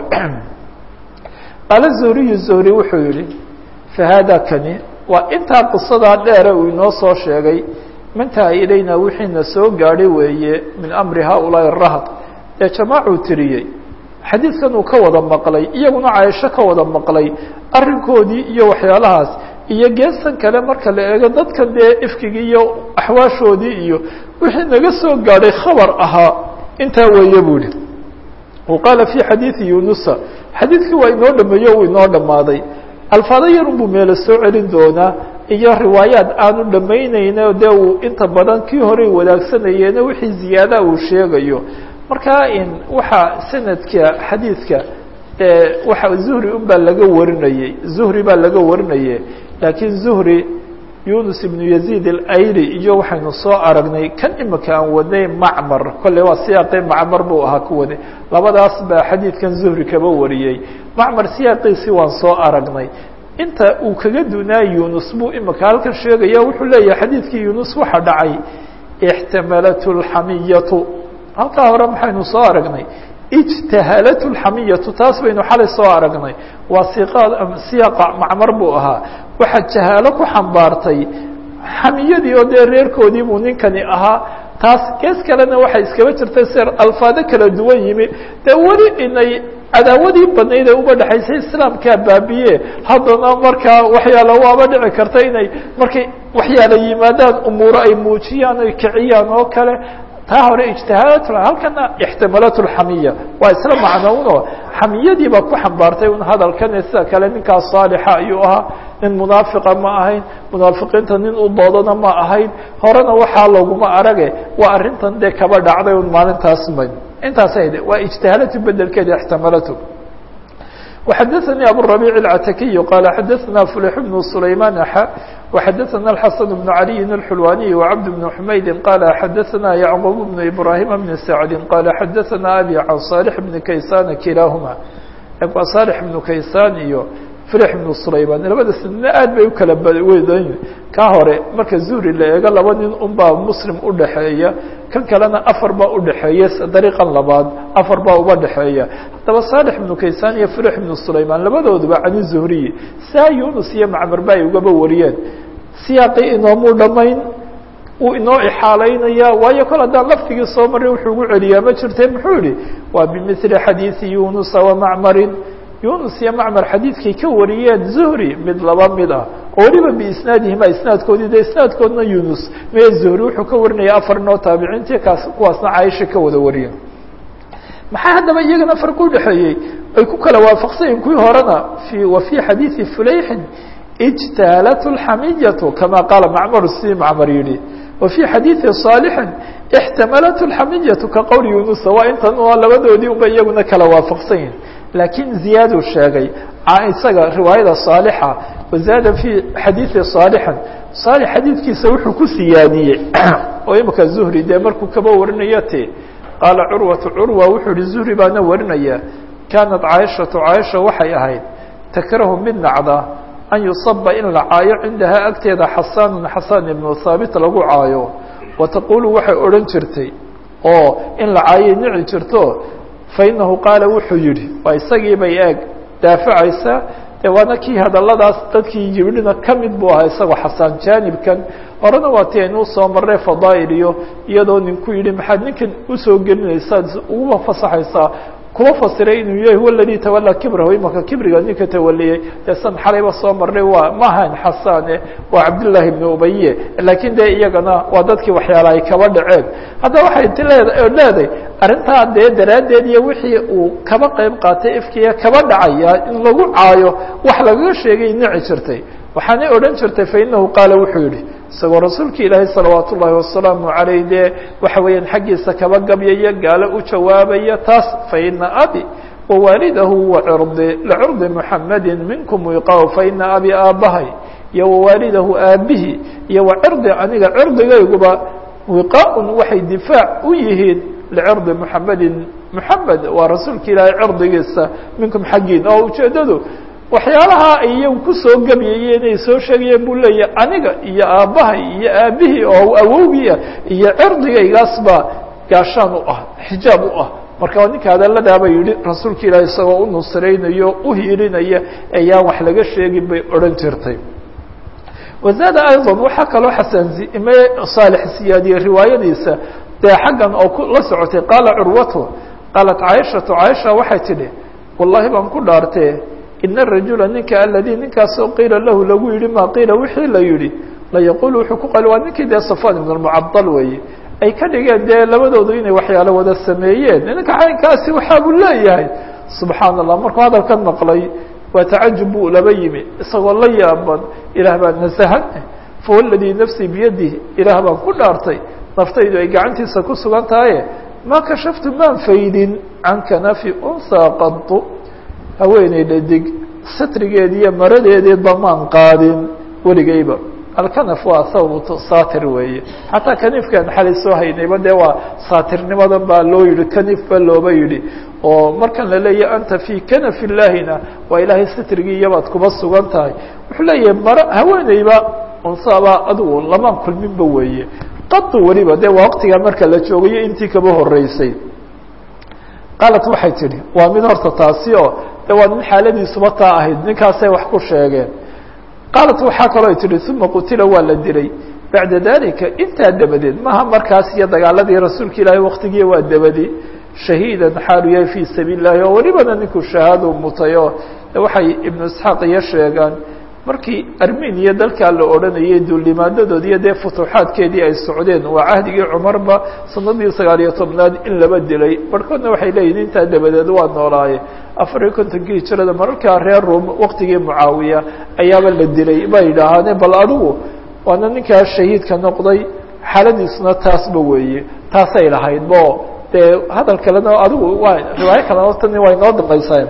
qaala zuhriyu zuhri wuxuu yihi fahaada kani waa intaa qisadaa dheere uu inoo soo sheegay mintaha ilayna wixiina soo gaadhay weeye min amri haaulaaءi rahd ee jamaacuu tiriyey xadiidkan uu ka wada maqlay iyaguna caaisho ka wada maqlay arrinkoodii iyo waxyaalahaas iyo geestan kale marka la eego dadkan dee ifkigii iyo axwaashoodii iyo wixii naga soo gaadhay khabar ahaa intaa weeye buu ihi wa qaala fii xadiidi yunusa xadiidkii waa inoo dhameeyo uu inoo dhammaaday alfaado yarun buu meelo soo celin doonaa iyo riwaayaad aanu dhamaynayno dee uu inta badan kii horey wadaagsanayeen wixii ziyaada uu sheegayo marka in waxaa sanadka xadiidka waxa zuhri un baa laga warinayey zuhri baa laga warinayay laakiin zuhri yunus ibnu yaziid alayli iyo waxaynu soo aragnay kan imika aan wadnay macmar kolley waa siyaaqii macmar buu ahaa ku waday labadaas baa xadiidkan zuhri kaba wariyey macmar siyaaqiisii waan soo aragnay inta uu kaga dunaa yunus buu imika halkan sheegaya wuxuu leeyahay xadiidkii yunus waxa dhacay ixtamalat lxamiyatu halkaa hore maxaynu soo aragnay ijtahalat lxamiyatu taas baynu xalay soo aragnay waa siqaad siyaaqa macmar buu ahaa waxaa jahaalo ku xambaartay xamiyadii oo dee reerkoodii buu ninkani ahaa taas gees kalena waxay iskaba jirtay ser alfaado kala duwan yimi dee weli inay cadaawadii badnayd ee uba dhexaysay islaamkaa baabiye haddana markaa waxyaala waaba dhici karta inay markay waxyaala yimaadaan umuuro ay muujiyaan ay kiciyaan oo kale taa hore ijtihaadat halkana ixtimalat lxamiya waa isla macnouno xamiyadii baa ku xambaartay un hadalkane sida kale ninkaas saalixa ayuu ahaa nin munaafiqa ma ahayn munaafiqiinta nin u doodana ma ahayn horena waxaa loguma arage waa arrintan dee kaba dhacday un maalintaas ma intaasay waa ijtihaalatu bedelkeeda ixtimalatu وxadثnي abالربيع العتaكي qال xadثna فلح بن سليمان وxadثna الحسن بن علي الحلواني وعبد بن حميد qال xadثna يعقوب بن إبراهيم بن سعد qال xadثna أbي عن صالح بن كيسان kiلاahma صالح بن كيسان iyo فرح بن سليمان labada sنna aad bay ukala wedan ka hore marka zuhri la eego laba nin un baa mslim udhaxeeya kan kalena afar baa udhaxeeya dariiqan labaad afar baa uba dhexeeya haddaba صالح بن كيسان iyo فرح بن سليمان labadooduba can الزهriي saa yunus iyo macmar ba ay ugaba wariyeen siyaaqii inoomuu dhamayn uu inoo ixaalaynaya waayo kol haddaan laftigii soo maray wuxuu ugu celiyaa ma jirte muxuu yihi waa bimثli xadiiثi yunusa وamacmarin yunus iyo macmar xadiidkay ka wariyeen zuhri mid laba mid ah oo weliba biisnaadihima isnaadkoodii de isnaadkoodna yunus mee zuhri wuxuu ka warinaya afar inoo taabiciintii kaas kuwaasna caaisha ka wada wariyeen maxaa haddaba iyagana farqi udhexeeyey ay ku kala waafaqsanyiin kuwii horena wa fii xadiidi fulayxin ijtaalat lxamiyatu kama qaala macmar si macmar yihi wa fii xadiidi صaalixin ixtamalat lxamiyatu ka qowl yunusa waa intan labadoodii unba iyaguna kala waafaqsan yihin laakiin ziyaadu sheegay isaga riwaayada saalixa wazaada fii xadiidi saalixan saalix xadiidkiisa wuxuu ku siyaadiyey oo imika zuhri dee markuu kaba warinayo te qaala curwatu curwa wuxuu yihi zuhri baana warinaya kaanat caaishatu caaisha waxay ahayd takrahu mid nacda an yusaba in la caayo cindahaa agteeda xasaanun xasaan ibnu haabit lagu caayo wa taqulu waxay odhan jirtay oo in la caayay nici jirto fainahu qaala wuxuu yihi waa isagii bay eeg daafacaysa de waana kii hadaladaas dadkii yibidhina ka mid buu ahaa isagoo xasaan jaanibkan horena waa ti aynuu soo marray fadaa'il iyo iyadoo ninku yidhi maxaad ninkan usoo gelinaysaad uguba fasaxaysaa kuma fasiray inuu yahay huwa aladii tawalaa kibrahu imaka kibriga ninka tawaliyey dee san xalayba soo marnay waa ma ahayn xasaane waa cabdillaahi ibnu ubaye laakiin dee iyagana waa dadkii waxyaala ay kaba dhaceen haddaba waxay ti leed leedahay arrintaa dee daraaddeed iyo wixii uu kaba qeyb qaatay ifkiya kaba dhacaya in lagu caayo wax lagaga sheegay nici jirtay waxaanay odhan jirtay fainahu qaala wuxuu yihi isagoo rasuulka ilaahay salawaat ullaahi wasalaamu calayh dee waxa weeyaan xaggiisa kaba gabyaya gaalo u jawaabaya taas faina abi wawaalidahu wacirdi licirdi muxamadi minkum wiqaaw faina abi aabbahay iyo wawaalidahu aabihi iyo wacirdi aniga cirdigayguba wiqaaun waxay difaac u yihiin licirdi muxamedin muxamed waa rasuulka ilaahay cirdigiisa minkum xaggiin oo ujeedadu waxyaalaha ay iyagu kusoo gebyayeen ay soo sheegayeen buu leeyahay aniga iyo aabbahay iyo aabihii oo awowgiia iyo cirdigaygaas baa gaashaan u ah xijaab u ah marka ninka hadaladaaba yihi rasuulka ilaahi isagoo u nusraynayo u hiilinaya ayaan wax laga sheegin bay odhan jirtay wazaada ayضا waxaa kaloo xasan ime saalix siyaadiyey riwaayadiisa dee xaggan oo la socotay qaala curwatu qaalat caaishatu caaisha waxay tidhi wallahi baan ku dhaartee ina rajula ninka aladii ninkaasoo qiila lahu lagu yihi maa qiila wixii la yihi layaqul wuxuu ku qali waa ninkii dee safan ibn اmucadal weeye ay ka dhigeen dee labadoodu inay waxyaalo wada sameeyeen ninka caynkaasi waxaa buu leeyahay subxaan allah markuu hadalkan maqlay waa tacajub buu laba yimi isagoo la yaaban ilaah baa nasahan fahuwa ladii nafsii biyadih ilaah baan ku dhaartay naftaydu ay gacantiisa ku sugan tahaye maa kashaftu maan faydin can kanafi unhaa qadu haweeney dhadig satrigeedi iyo maradeedeedba maan qaadin weligayba alkanaf waa thawb saatir weeye xataa kanifkan xalay soo haynayba dee waa saatirnimadan baa loo yihi kanif ba looba yidhi oo markan la leeyahy anta fii kanaf illaahina waa ilaahay satrigii iyabaad kuba sugan tahay wuxuu leeyahay mara haweeneyba unsaaba adigu lamaan kulminba weeye qadu weliba dee waa waqtigaa marka la joogayo intii kaba horeysay qaalat waxay tidhi waa mid horta taasi oo de waa nin xaaladiisuba taa ahayd ninkaasay wax ku sheegeen qaalat waxaa kaloo ay tihi uma qutila waa la dilay bacda dalika intaa dabadeed maha markaas iyo dagaaladii rasuulka ilaahay waktigii waa dabadi shahiidan xaalu yahay fii sabiil lahi oo welibana ninkuu shahaado mutay oo waxay ibnu isxaaq iyo sheegaan markii armeniya dalkaa la odhanayay duulimaadadood iyo dee futuuxaadkeedii ay socdeen waa cahdigii cumarba sanadii sagaal iyo tobnaad in laba dilay barhkoodna waxay leeyihin intaa dabadeed waa noolaaye afar iyo kontonkii hijirada mararkaa reer rum waktigii mucaawiya ayaaba la dilay bay yidhaahaane bal adigu waana ninkaa shahiidka noqday xaaladiisuna taasba weeye taasay lahayd bo dee hadal kalena adigu waa riwaayo kalena tani waa inoo dambaysaa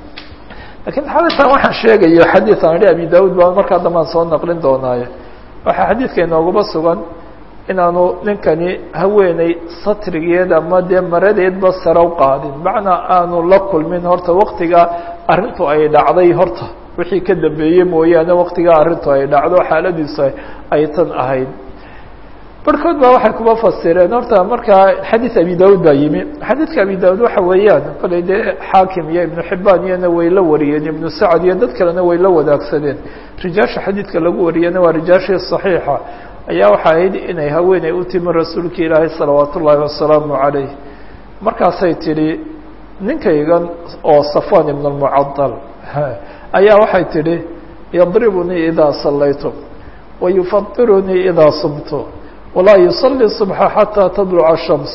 lakiin xaditan waxaan sheegayo xadiid aan ihi abi daud baa markaa dambaan soo naqlin doonaaye waxaa xadiidka inoogaba sugan inaanu ninkani haweeney satrigeed ama dee maradeedba sare u qaadin macnaa aanu la kulmin horta waktiga arrintu ay dhacday horta wixii ka dambeeyey mooyaane waktigaa arrintu ay dhacdo xaaladiisu ay tan ahayd barhkood baa waxay kuba fasireen horta markaa xadiid abi daud baa yimi xadiidka abi daud waxa weeyaan kolay dee xaakim iyo ibnu xibaan iyona way la wariyeen ibnu sacad iyo dad kalena way la wadaagsadeen rijaasha xadiidka lagu wariyena waa rijaashii صaxiixa ayaa waxa ahayd inay haweeney u timi rasuulka ilaahay salawaat ullaahi wasalaamu calayh markaasay tidhi ninkaygan oo safwan ibn اlmucadal ayaa waxay tidhi yadribunii idaa sallaytu wayufadirunii idaa sumtu walaa yusalli subxa xataa tadluca shams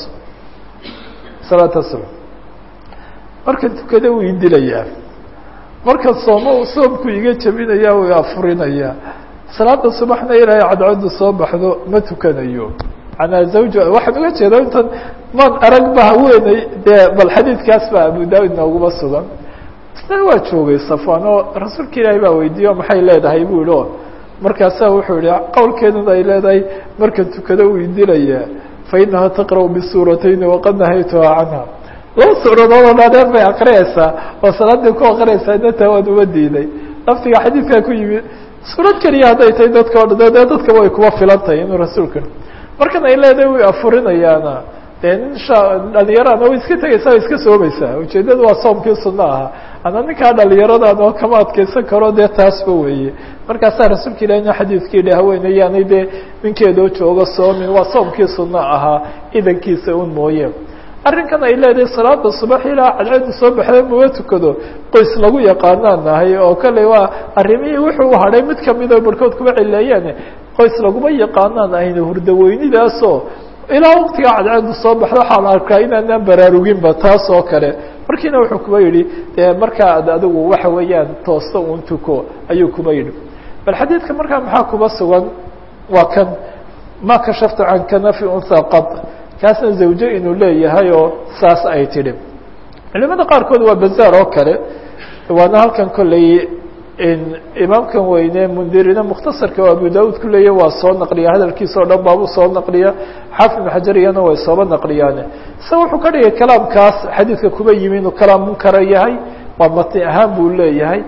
salaata subx markan tukada wuu idilayaa markan sooma soomku iga jabinayaa way afurinayaa salaada subaxna ilaahay cadcaddu soo baxdo ma tukanayo manaa zawja waxaan uga jeeda intan maan arag ba haweeney dee bal xadiidkaas baa abu daawud nooguma sugan isna waa joogay safwan oo rasuulka ilaahay baa weydiiye maxay leedahay bu yihi o markaasaa wuxuu yihi qowlkeeduna ay leedahay markan tukado uu idilayaa fainaha taqra'u bisuuratayni waqad nahaytuhaa canha laba suuradood oo dhaadheer bay akriyaysaa oo salaadii ku akriyaysaa inata waan uma diiday laftiga xadiidkaa ku yimi suurad keliya hadday tahay dadka o dhan dee dadkaba way kuwa filan tahay inuu rasuulka markan ay leedahay way afurinayaana dee nin sha dhalinyarana way iska tegaysaa way iska soomaysaa ujeedadu waa soomkii sunno ahaa ana ninkaa dhalinyaradan oo kama adkeysan karo dee taasba weeye markaasaa rasuulka ilahina xadiidka yihi haweeneyaanay dee ninkeedoo jooga soomin waa soomkii sunno ahaa idankiisa un mooye arrinkan ay leedahay salaada subax ilaa cadceedu soo baxda muma tukado qoys lagu yaqaanaan nahay oo kale waa arrimihii wuxuu hadhay mid kamid oo barhkood kuma cileeyaan qoys laguma yaqaanaan ahayna hurdaweynidaasoo ilaa waqtigaa cadceedu soo baxda waxaa la arkaa inaanaan baraaruginba taas oo kale markiina wuxuu kuba yidhi dee markaa ad adigu waxa weeyaan toosto un tuko ayuu kuba yidhi bal xadiidka markaa maxaa kuba sugan waa kan ma kashaftu can kanafi unha qad kaasna zawjo inuu leeyahay oo saas ay tidhi culimada qaarkood waa bazaar oo kale waana halkan kolley imaamkan weyne mundirina mukhtasarka oo abu daud ku leeya waa soo naqliya hadalkiisa o dhan baabu soo naqliya xaafid ibn xajar iyana way sooba naqliyaane se wuxuu ka dhigay kalaamkaas xadiidka kuba yimi inuu kalaam munkara yahay waa matni ahaan buu leeyahay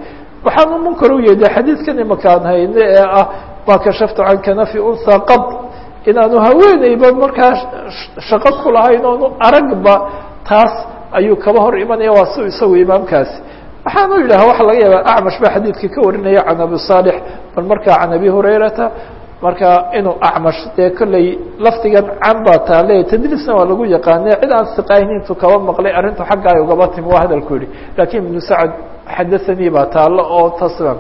waxaanu munkar u yeedhay xadiidkan imakaan hayne ee ah maa kashaftu can kanafi unha qad inaanu haweeneyba markaa shaqo ku lahayn oonu aragba taas ayuu kaba hor imanaya waa si isagu imaamkaasi waxaanu yidhaha waxa laga yaaba acmash baa xadiidka ka warinaya can abi saalix bal markaa can abi hurayrata marka inuu acmash dee kolley lafdigan can baa taale tadliisna waa lagu yaqaane cid aan siqayn intuu kaba maqlay arrintu xagga ay ugaba timi waa hadalku yihi lakin ibnu sacad xadathanii baa taalo oo taslam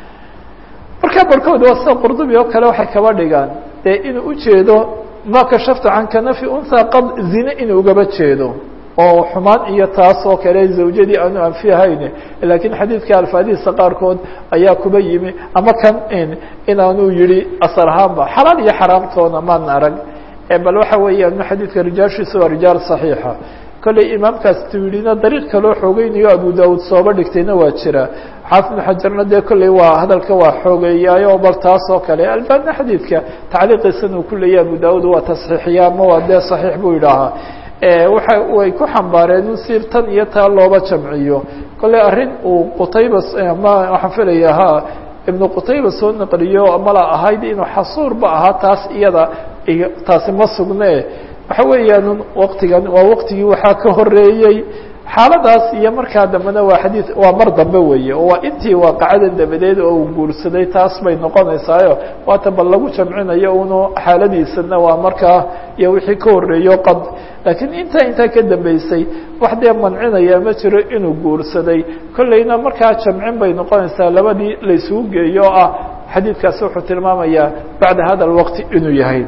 marka barkood waa sida qurdubi oo kale waxay kaba dhigaan dee inuu ujeedo ma kashaftu can kanafi unha qad zine inuu ugaba jeedo oo xumaan iyo taas oo kale zawjadii aanu anfihayn lakiin xadiidka alfaadihiisa qaarkood ayaa kuba yimi ama kan inaanu yihi asal ahaanba xalaal iyo xaraamtoona maan arag bal waxa weeyaan xadiidka rijaashiisa waa rijaal صaxiixa kolley imaamkaas tuidina dariiq kaloo xoogeynayo abu daud sooba dhigtayna waa jira xaafid bn xajarna dee kolley waa hadalka waa xoogeeyaayo bal taas oo kale albaabna xadiidka tacliiqiisan uu ku leeyahy abu daud waa tasxiixiya ama waa dee صaxiix buu yidhaahaa waxa way ku xambaareen in si tan iyo taa looba jamciyo kolley arrin uu qutayba ma waxaan filaya ha ibnu qutayba soo naqliyo mala ahayd inuu xasuurba ahaa taas iyada taasi ma sugne waxa weeyaan waktigan waa waktigii waxaa ka horeeyey xaaladaas iyo markaa dambena waa xadiid waa mar dambe weeye oo waa intii waaqacadan dabadeed oo uu guursaday taas bay noqonaysaayo waata bal lagu jamcinayo unu xaaladiisana waa markaa iyo wixii ka horeeyo qad laakiin intaa intaa ka dambeysay wax dee mancinaya ma jiro inuu guursaday kolleyna markaa jamcin bay noqonaysaa labadii laysugu geeyo oo ah xadiidkaasi wuxuu tilmaamayaa bacda hada alwaqti inuu yahay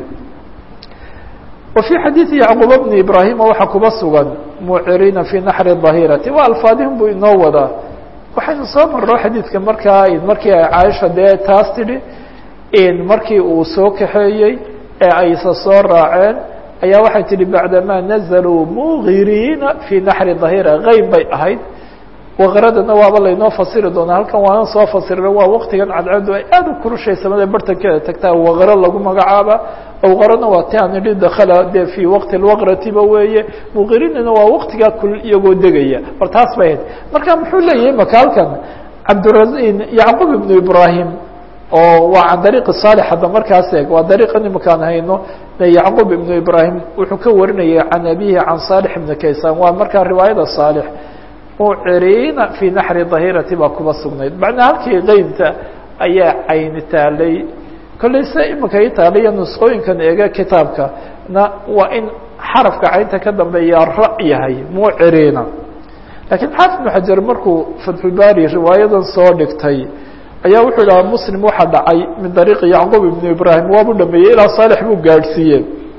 wa fii xadiidi yacquuba bni ibraahima waxaa kuba sugan muciriina fii naxri dahirati waa alfaadihim buu inoo wadaa waxaynu soo marro xadiidka markaa markii ay caaisha dee taas tidhi markii uu soo kaxeeyey ee aysa soo raaceen ayaa waxay tihi bacdamaa nazaluu mugiriina fii naxri dahira geyb bay ahayd waqradana waaba laynoo fasiri doonaa halkan waanan soo fasirina waa waktigan cadceedu ay aad u kurushay samada bartankeeda tagtaa waqro lagu magacaaba awqarana waa ti aan idhi dakala dee fii waqti lwaqratiba weeye muqirinina waa waktigaa kul iyagoo degaya bal taas bay ahayd marka muxuu leeyahay maka halkan cabdira yacquub ibnu ibrahim oo waa can dariiqi saalix hadda markaas eeg waa dariiqan imakaan hayno yacquub ibnu ibrahim wuxuu ka warinaya can abihi can saalix ibni kaysan waa markaa riwaayada saalix muciriina fii naxri dahirati baa kuba sugnayd macnaa halkii qeybta ayaa cayni taalay kolley se imika i taaliya nusqooyinkan eega kitaabka na waa in xarafka caynta ka dambeeya ra yahay muciriina lakiin xaafid ibnu xajar markuu fatxulbaari riwaayadan soo dhigtay ayaa wuxuu dhaha muslim waxaa dhacay min dariiqi yacquub ibnu ibrahim waabu dhameeyey ilaa saalix buu gaadhsiiye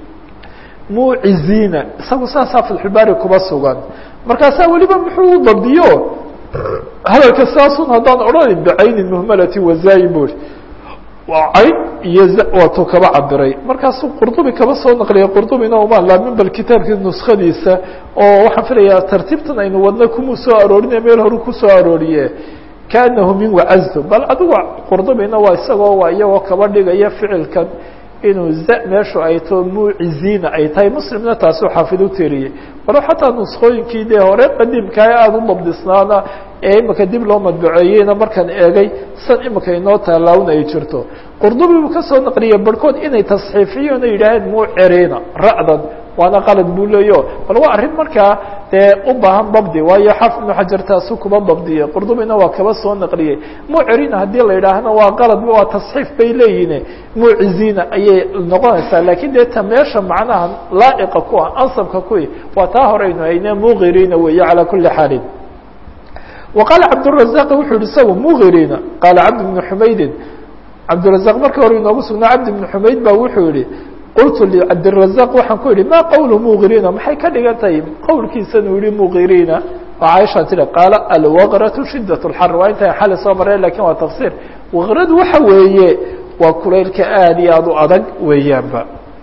muciziina isagu saasaa fatxulbaari kuba sugan markaasaa weliba muxuu u dabdiyo hadalka saasun haddaan odhanayn bicaynin muhmalati wazaayi buri waa cayn iyo waatuu kaba cabiray markaasuu qurdubi kaba soo naqliyay qurdubina uma laamin bal kitaabkii nuskadiisa oo waxaan filayaa tartiibtan aynu wadna kumuu soo aroorinaya meel horu kusoo arooriye kaanahu min wacazdu bal adigu qurdubina waa isagoo waa iyagoo kaba dhigaya ficilkan inuu za meeshu ay too muciziina ay tahay muslimna taasuu xaafid u tiriyey walo xataa nuskooyinkii dee hore qadiimkaa aada u dabdisnaana ee imika dib loo madbaceeyeyna markaan eegay san imika inoo taalaawna ay jirto qurdubi buu kasoo naqliyay barhkood inay tasxiifiyeen o yidhaaheen muciriina ra'dan waana qalad buu leeyo bal waa arrin markaa dee u baahan dabdi waayo xaafid ibnu xajar taasu kuba dabdiyey qurdubina waa kaba soo naqliyey muciriina haddii la yidhaahna waa qalad waa tasxiif bay leeyihin muciziina ayay noqonaysaa lakiin dee ta meesha macnaha laa'iqa ku ah ansabka kui waa taa horeynu hayne muqiriina weeye calaa kuli xaalin wa qaala cabdالrazaq wuxuu yihi isagu muqiriina qaala cabd bnu xumaydin cabdirazaq marka hore inoogu sugnaa cabdi bnu xumayd ba wuxuu yihi qultu licabdirazaq waxaan ku yihi ma qowlu muqiriina maxay ka dhigan tahay qowlkiisan uu yihi muqiriina oo caaisha tiri qaala alwaqratu shidaة اlxar waa inta xali soo mareen lakin waa tafsir waqradu waxa weeye waa kulaylka aad iyo aad u adag weeyaanba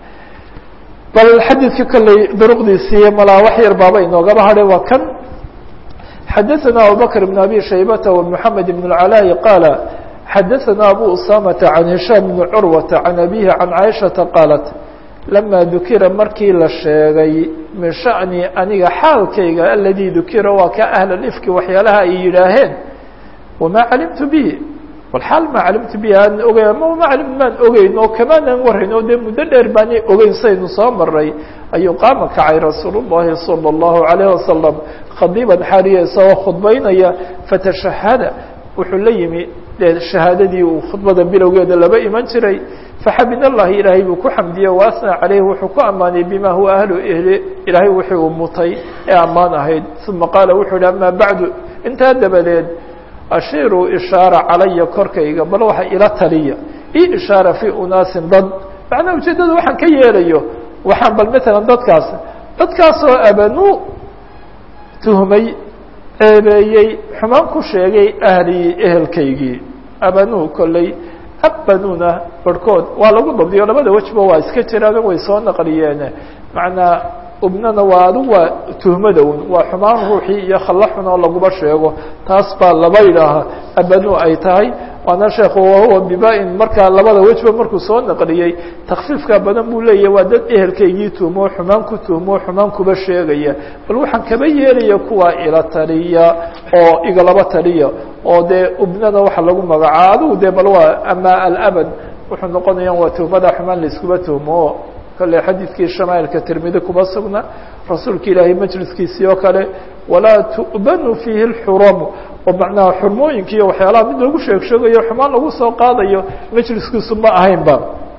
bal xadiidka kolley duruqdiisii malaa wax yar baaba inoogaba hadhay waa kan xadaثna abubakr بn abi shaybata ومحamed بn اcalاء qaala xadaثna abu usamata can hishaam bni curwata can abihi can caaishaةa qaalat lama dukira markii la sheegay min shaأni aniga xaalkayga aladii dukira waa ka ahl ifki waxyaalaha ay yidhaaheen wamaa calimtu bihi walxaal maa calimtu bihi aan ogey ama ma calim maan ogeyn oo kamaanan warayn oo dee muddo dheer baanay ogeyn saynu soo maray ayuu qaama kacay rasuul llahi salى اllahu alayh wasalam khadiiban xaariya isagoo khudbaynaya fatashahada wuxuu la yimi dee shahaadadii uu khudbada bilowgeeda laba iman jiray faxamid allahi ilaahay buu ku xamdiyey waasnaa caleyhi wuxuu ku ammaanay bima huwa ahlu ehli ilaahay wixii uu mutay ee ammaan ahayd uma qaala wuxuu yihi ama bacdu intaa dabadeed ashiiruu ishaara calaya korkayga bal waxa ila taliya io ishaara fii unaasin dad macnaa ujeeddada waxaan ka yeelayo waxaan bal matalan dadkaas dadkaasoo abanuu tuhmay ceebeeyey xumaan ku sheegay ahlii ehelkaygii abanuu kolley abanuna barhkood waa lagu dabdiyo labada wejba waa iska jiraan way soo naqliyeen macnaa ubnana waa adigu waa tuhmada un waa xumaan ruuxii iyo khallo xun oo laguma sheego taas baa laba idhaaha abanu ay tahay waana sheekhu wahuwa biba-in markaa labada wejba markuu soo naqliyey takfiifka badan buu leeyahy waa dad ehelkaygii tuhmo xumaan ku tuhmo xumaan kuba sheegaya bal waxaan kaba yeelaya kuwa ila taliya oo igalaba taliya oo dee ubnada waxa lagu magacaa adigu dee bal waa ama alabad wuxuu noqonaya waa tuhmada xumaan laiskuba tuhmo kale xadiidkii shamaailka tirmidi kuma sugna rasuulka ilaahay majliskiisii oo kale walaa tu'banu fiihi اlxuramu oo macnaha xurmooyinka iyo waxyaalaha mid lagu sheeg sheegayo xumaan lagu soo qaadayo majliskiisu ma ahaynba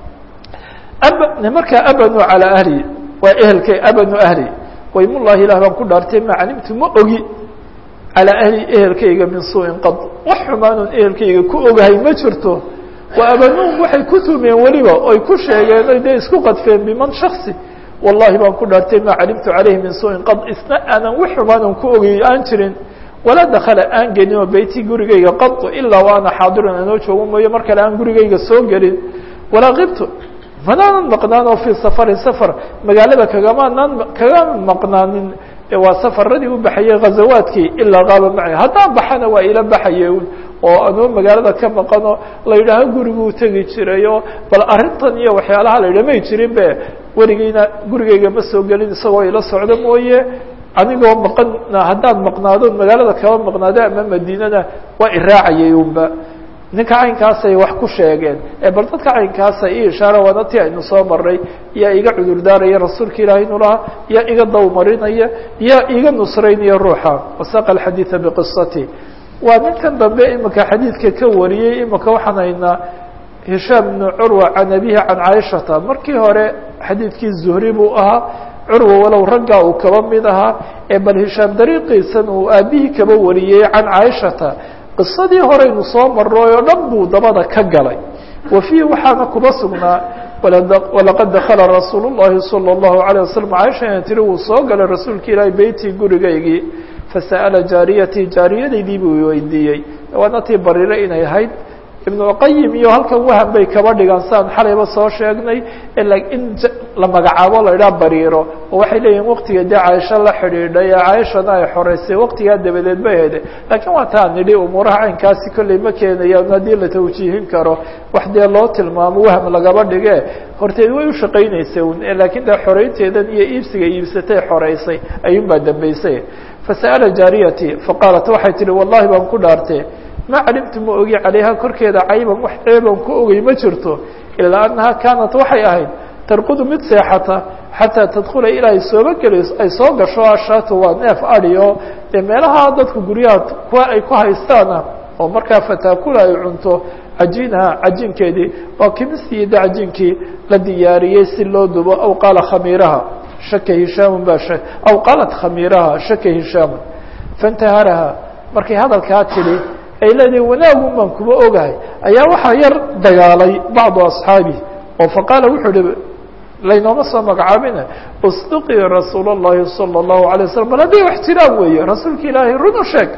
markaa abanu calىa ahli waa ehelkay abanu ahli waymullahi ilah baan ku dhaartay ma calimtu ma ogi calىa ahli ehelkayga min suuءin qad wax xumaanun ehelkayga ku ogahay ma jirto وabanuhum waxay ku tumeen weliba oy ku sheegeen oy dee isku qadfeen biman shaksi wallahi baan ku dhaartay maa calimtu calayhi min suuءin qad isna aanan wax xumaanan ku ogey aan jirin walaa dakala aan gelin oo beyti gurigayga qadu ilaa wa ana xaadirun anoo joogo mooye mar kale aan gurigayga soo gelin walaa kibtu manaanan maqnaan oo fii safarin safar magaalada kagamanaan kagama maqnaanin waa safaradii u baxayey ghazawaadkii ilaa qaaba macay haddaan baxana waa ila baxaye oo anuu magaalada ka maqano la yidhaaho guriguu tegi jiray oo bal arrintan iyo waxyaalaha la yidhah may jirin be weligeyna gurigeyga ma soo gelin isagoo ila socdo mooye anigoo maqana haddaan maqnaado magaalada kaba maqnaado ama madiinana waa iraacayay unba ninka caynkaasay wax ku sheegeen bal dadka caynkaasa i ishaara waana ti aynu soo maray yaa iga cudur daaraya rasuulka ilaahay inu lahaa yaa iga dawmarinaya yaa iga nusraynaya ruuxa wasaqa alxadiida biqisati waa ninkan dambe imika xadiidka ka wariyey imika waxaan haynaa hishaam bnu curwa can abihi can caaishata markii hore xadiidkii zuhri buu ahaa curwa walow raggaa uu kaba mid ahaa ee bal hishaam dariiqiisan uu aabihii kaba wariyey can caaishata qisadii horeynu soo maroy oo dhan buu dabada ka galay wa fiihi waxaana kuba sugnaa walaqad dakala rasuul الlahi salى الlahu عalيه waslm caaisha ina tiri wuu soo galay rasuulka ilaahi beytii gurigaygii fasa'ala jaariyatii jaariyadaydii buu weydiiyey waana tii barire inay ahayd ibnuqayim iyo halkan wahan bay kaba dhigaan saan xalayba soo sheegnay in la magacaabo la idhaha bariiro oo waxay leeyihin waqtiga dee caaisho la xidhiidhay ee caaishana ay xoreysay waqtigaa dabadeed ba hede laakiin waa taan nidhi umuuraha caynkaasi kolley ma keenayaan haddii la tawjiihin karo wax dee loo tilmaamo waham lagaba dhige horteed way u shaqaynaysay un laakiin dee xoreynteedan iyo iibsiga iibsatay xoreysay ayuun baa dambeysay fasa'ala jaariyati faqaalat waxay tihi wallahi baan ku dhaartee ma calimtu ma ogi calayha korkeeda cayban wax ceeban ku ogey ma jirto ilaa annaha kaanat waxay ahayd tarqudu mid seexata xataa tadkula ilaa ay sooba gelayso ay soo gasho ashaatu waa neef adi oo dee meelaha dadka guryaha kuwa ay ku haystaana oo markaa fataakula ay cunto cajiinaha cajiinkeedii waa kimistii de cajiinkii la diyaariyey si loo dubo aw qaala khamiiraha shaka hishaamun baa aw qaalat khamiiraha shaka hishaamun faintaharaha markay hadalkaa tidhi ay leedahay wanaagun baan kuma ogahay ayaa waxaa yar dagaalay bacdu asxaabi oo faqaala wuxuu hi laynooma soo magacaabine usduqii rasuul اllahi salى الlahu alay waslam bal haddii wax jiraan weeye rasuulka ilaahay run u sheeg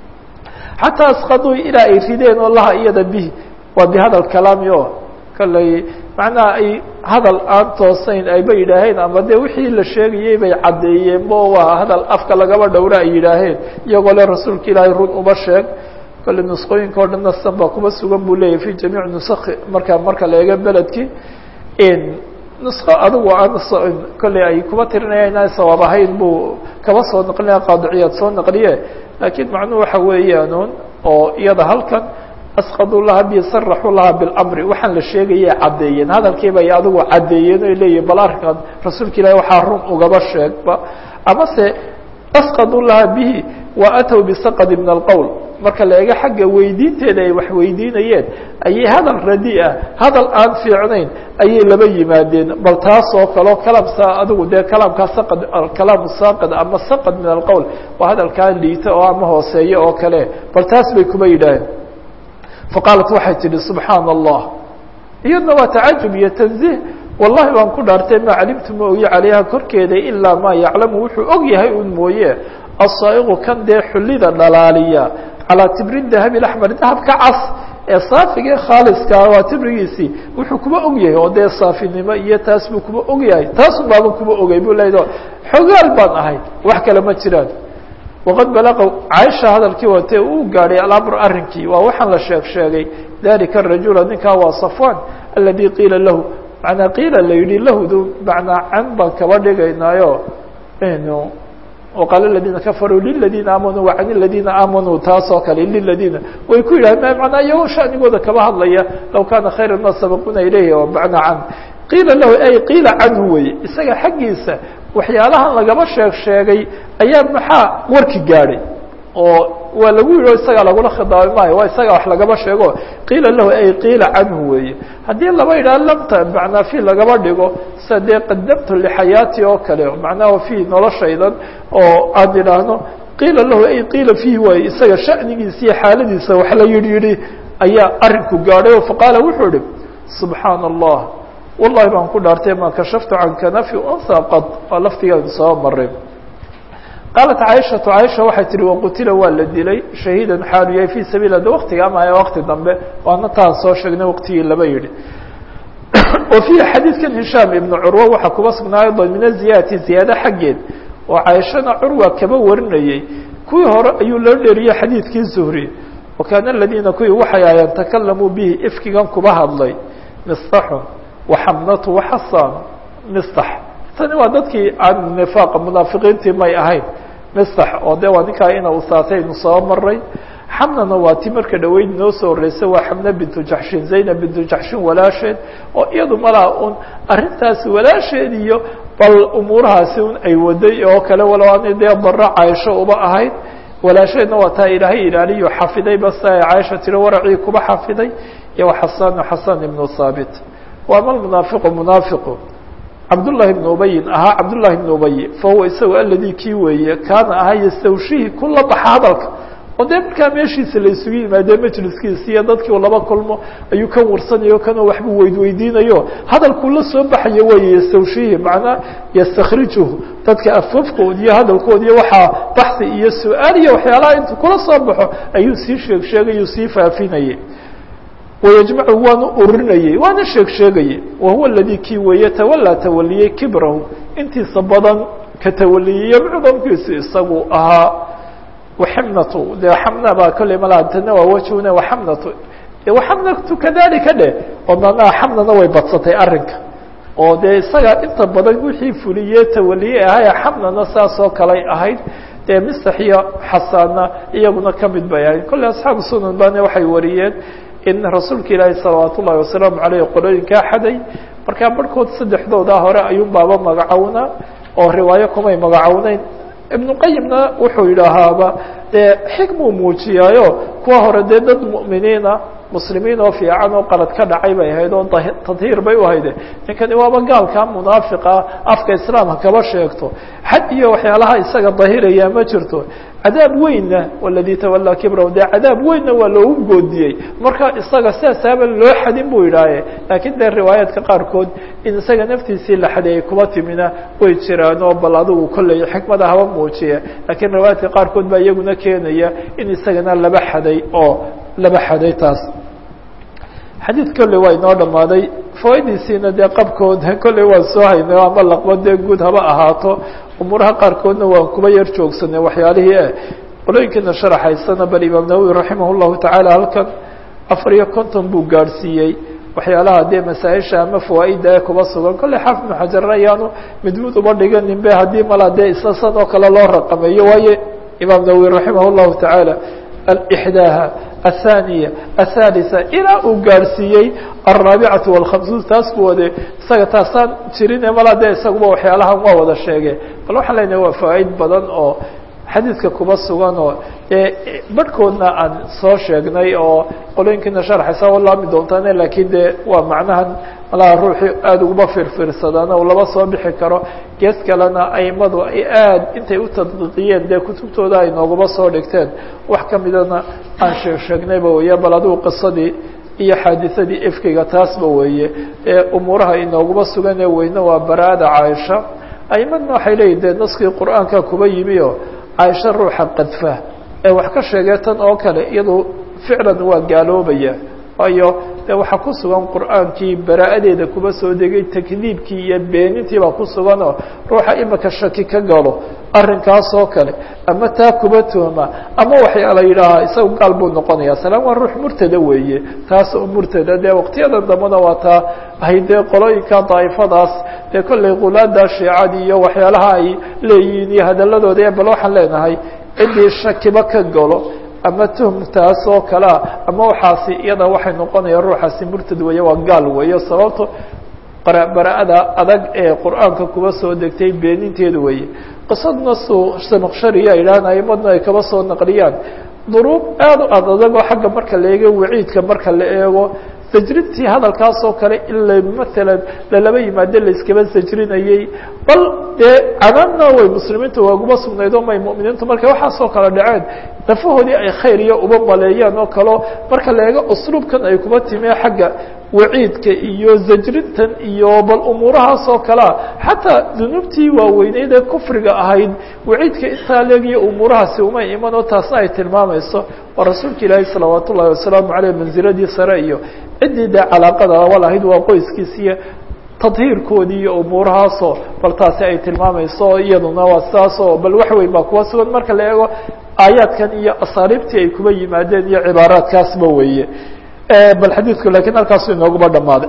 xataa asqaduu ilaa ay rideen oo laha iyada bihi waa bihadal kalaami o kalley macnaha ay hadal aan toosayn ayba yidhaaheen ama dee wixii la sheegayey bay caddeeyeen bo waa hadal afka lagaba dhowra ay yidhaaheen iyagoo le rasuulka ilaahay run uma sheeg kale nusqooyinka o dhan nasan baa kuma sugan buu leeyahy fi jamiic nusaki marka marka la eego beledkii nusqo adigu aan kolley ay kuma tirinaya inaan sawaab ahayn buu kaba soo naqlinaya qaadiciyaad soo naqliye laakiin macnuhu waxa weeyaanuun oo iyada halkan asqaduu laha bi saraxuu laha bilamri waxaan la sheegayay caddeeyeen hadalkiiba ay adigu caddeeyeen oy leeyihin bal arrinkan rasuulka ilahi waxaa run ugaba sheegba amase asqaduu laha bihi wa atow bisaqadi min alqowl marka la eego xagga weydiinteeda ay wax weydiinayeen ayay hadal radi ah hadal aan fiicnayn ayay laba yimaadeen bal taas oo kaleo kalaamsa adigu dee kalaamkaa saqad kalaamu saaqid ama saqad min alqowl waa hadalkaa liita oo ama hooseeya oo kale bal taas bay kuma yidhaaheen faqaalat waxay tidhi subxaana allah iyadna waa tacajub iyo tanziih wallahi baan ku dhaartay maa calimtu ma ogi calayha korkeeda ilaa maa yaclamu wuxuu og yahay un mooye asaa'iqu kan dee xullida dhalaaliya calaa tibri dahabi axmer dahabka cas ee saafiga khaaliskaa waa tibrigiisii wuxuu kuma og yahay oo dee saafinimo iyo taas buu kuma og yahay taasun baaban kuma ogay buu leedo xogaal baan ahay wax kale ma jiraan waqad balaqa caaisha hadalkii watee uu gaadhay alamr arrinkii waa waxaan la sheeg sheegay dalika arajula ninkaa waa safwan aladi qiila lahu manaa qiila la yidhi lahdu manaa can baan kaba dhigaynaayo nu وqاaل الذينa كفروا للذينa آmنوا وعن الذينa آmنوا taas oo kale للذينa way ku yidhah mna iyagoo شhaنigooda kaba hadlaya low kana khayرa ma sabقuna ilayh ومعنى can qiila lahu ay qiila canhu weye isaga xaggiisa waxyaalahan lagaba sheeg sheegay ayaa maxaa warki gaadhay oo waa lagu yidhi isagaa lagula khidaabay maayo waa isaga wax lagaba sheego qiila lahu ay qiila canhu weeye haddii laba yidhaha lamta macnaa fi lagaba dhigo sida dee qadamtu lixayaati oo kale macnaha fi noloshaydan oo aan idhaahno qiila lahu ay qiila fiihi waaye isaga shanigiisa iyo xaaladiisa wax la yidhi yidhi ayaa arinku gaadhay oo faqaala wuxuu ihi subxaana allah wallahi baan ku dhaartay ma kashaftu can kanafi unha qad waa laftigaan soo maray qaalat caaishatu caaisha waxay tihi waqutila waa la dilay shahiidan xaalu yahay fii sabiil de waktiga ama wakti dambe waana taan soo sheegnay waqtigii laba yidhi wa fiihi xadiidkan hishaam ibnu curwa waxaa kuba sugnaa aydan min aziyaadati ziyaado xaggeed oo caaishana curwa kaba warinayey kuwii hore ayuu loo dheeriyey xadiidkii zuhri wa kaana aladiina kuwii waxay ahayeen takalamuu bihi ifkigan kuba hadlay mistaxun waxamnatu waxasaan mistax tani waa dadkii aan nifaaqa munaafiqiintii may ahayn mistax oo de waa ninkaa ina usaataynu soo maray xamnana waa ti marka dhaweyd noo soo horeysay waa xamna bintu jaxshin zaynab bintu jaxshin walaasheed oo iyadu malaa un arrintaasi walaasheed iyo bal umuurahaasi un ay waday oo kale walow ana dee barro caaisho uba ahayd walaasheedna waa taa ilaahay ilaaliyo xafiday basa caaisha tiri waracii kuba xafiday iyo xasan xasan ibnu haabit waama munaafiqu munaafiqu cabdullahi bn ubayin ahaa cabdullahi bn ubay fahuwa isaga aladii kii weeye kaana ahaa yastawshihi kula baxa hadalka oo dee markaa meeshiisa la isugu yimaadee majliskiisa iyo dadkii laba kulmo ayuu ka warsanayo kanoo waxbuu weydweydiinayo hadalkuu la soo baxayo weeye yastawshihi macnaa yastakhrijuhu dadka afafkood iyo hadalkood iyo waxaa baxsi iyo su-aal iyo waxyaalaha intuu kula soo baxo ayuu sii sheeg sheegayuu sii faafinayay wayajmacu waanu urinayey waana sheeg sheegayey wahuwa aladii kii weeye tawalaa tawaliyey kibrahu intiisa badan ka tawaliyey mucdamkiisu isagu ahaa waxamnatu dee xamna baa kolley malaa tana waa wajhuna waxamnatu waxamnatu kadalika dheh oo manaa xamnana way badsatay arrinka oo dee isaga inta badan wixii fuliye tawaliye ahaya xamnana saas oo kaley ahayd dee misax iyo xasaanna iyaguna kamid bay ahayd kolley asxaabu sunan bana waxay wariyeen in rasuulka ilaahi salawaat ullahi wasalaamu aleyh qolooyinkaa xaday markaa barhkood saddexdooda hore ayuun baaba magacownaa oo riwaayo kumay magacowneyn ibnu qayimna wuxuu yidhaahaaba dee xikmuu muujiyaayo kuwa hore dee dad mu'miniina muslimiin oo fiican oo qalad ka dhacay bay ahayd oo tadhiir bay u hayde ninkani waaba gaalkaa munaafiqa afka islaamka kaba sheegto xad iyo waxyaalaha isaga dahiraya ma jirto cadaab weynna waladii tawalaa kibra dee cadaab weynna waa loogu goodiyey marka isaga sidaasaaba loo xadin buu yidhaahe laakiin dee riwaayaadka qaarkood in isaga naftiisii la xadeeyey kuma timina way jiraan oo bal adigu kolley xikmada haba muujiya laakiin riwaayaadka qaarkood baa iyaguna keenaya in isagana laba xaday oo laba xaday taas xadiid kolley waa inoo dhammaaday fawaidiisiina dee qabkood kolley waan soo haynay ama laqba dee guud haba ahaato umuuraha qaarkoodna waan kuba yar joogsanay waxyaalihii eh qolooyinkiina sharaxaysana bal imaam nawowi raximah llahu tacaala halkan afar iyo konton buu gaadhsiiyey waxyaalaha dee masaa-isha ama fawaaida ee kuba sugan kolley xaafid ibnu xajarna ayaanu mid mid uba dhiganin be haddii malaa dee isasan oo kale loo raqameeyo waayo imaam nawowi raximah llahu tacaala alixdaaha athaniya athalitha ilaa uu gaadhsiiyey alraabicatu walkhamsuun taas buu wade isaga taasaan jirin mala de isaguba waxyaalahan waa wada sheege bal waxaan leenahay waa fawaaid badan oo xadiidka kuba sugan oo dee barhkoodna aan soo sheegnay oo qolooyinkiina sharxaysa o laami doontaane lakiin de waa macnahan malaha ruuxii aada uguma firfirsadaana uu laba soo bixi karo gees kalena aimadu ay aad intay u tadqiiqiyeen dee kutubtooda ay nooguma soo dhigteen wax kamidana aan sheeg sheegnayba weeye bal adigu qisadii iyo xaadiثadii ifkiga taasba weeye ee umuuraha inooguma suganee weyne waa baraada caaisha aimadna waxay leeyihin dee naskii qur'aanka kuba yimi o caaisha ruuxa qadfa ee wax ka sheegee tan oo kale iyadu ficlan waa gaaloobaya waayo de waxaa ku sugan qur'aankii baraa'adeeda kuba soo degay takdiibkii iyo beenintii baa ku suganoo ruuxa imika shaki ka galo arrinkaas oo kale ama taa kuba tooma ama waxyaala yidhaahaa isaga gaal buu noqonaya salaan waa ruux murtada weeye taas oo murtada dee waqtiyada dambena waa taa ahay dee qolooyinka daa'ifadaas dee kollay qulaada shiicadii iyo waxyaalaha ay leeyihiin iyo hadaladooda bal waxaan leenahay ciddii shakiba ka galo ama tuhmtaas oo kalea ama waxaasi iyada waxay noqonaya ruuxaasi murtad weeye waa gaal weeye sababto bara-ada adag ee qur'aanka kuba soo degtay beeninteeda weeye qisadna su samaqshariya idhahan aimadna ay kaba soo naqliyaan duruub aada u ad adagoo xagga marka la eego waciidka marka la eego sajrintii hadalkaas oo kale ila matalan lalaba yimaade layskaba sajrinayey bal dee cadaabna way muslimiinta waaguma sugnayd oo may mu'miniintu markay waxaasoo kale dhaceen nafahoodii ay khayr iyo uba maleeyaan oo kaleo marka la eego usluubkan ay kuba timee xagga waciidka iyo zajrintan iyo bal umuurahaas oo kalea xataa dunuubtii waaweyneyd ee kufriga ahayd waciidka intaa leegiyo umuurahaasi umay iman oo taasna ay tilmaamayso waa rasuulka ilaahi salawaat ullahi wasalaamu caleyh manziladii sare iyo ciddii dee calaaqada walahayd waa qoyskiisiiyo tadhiirkoodii iyo umuurahaasoo bal taasi ay tilmaamayso iyaduna waa sidaasoo bal wax weyn baa kuwa sugan marka la eego aayaadkan iyo asaaliibtii ay kuba yimaadeen iyo cibaaraadkaasba weeye bal xadiidku lakiin halkaasu inooguma dhamaaday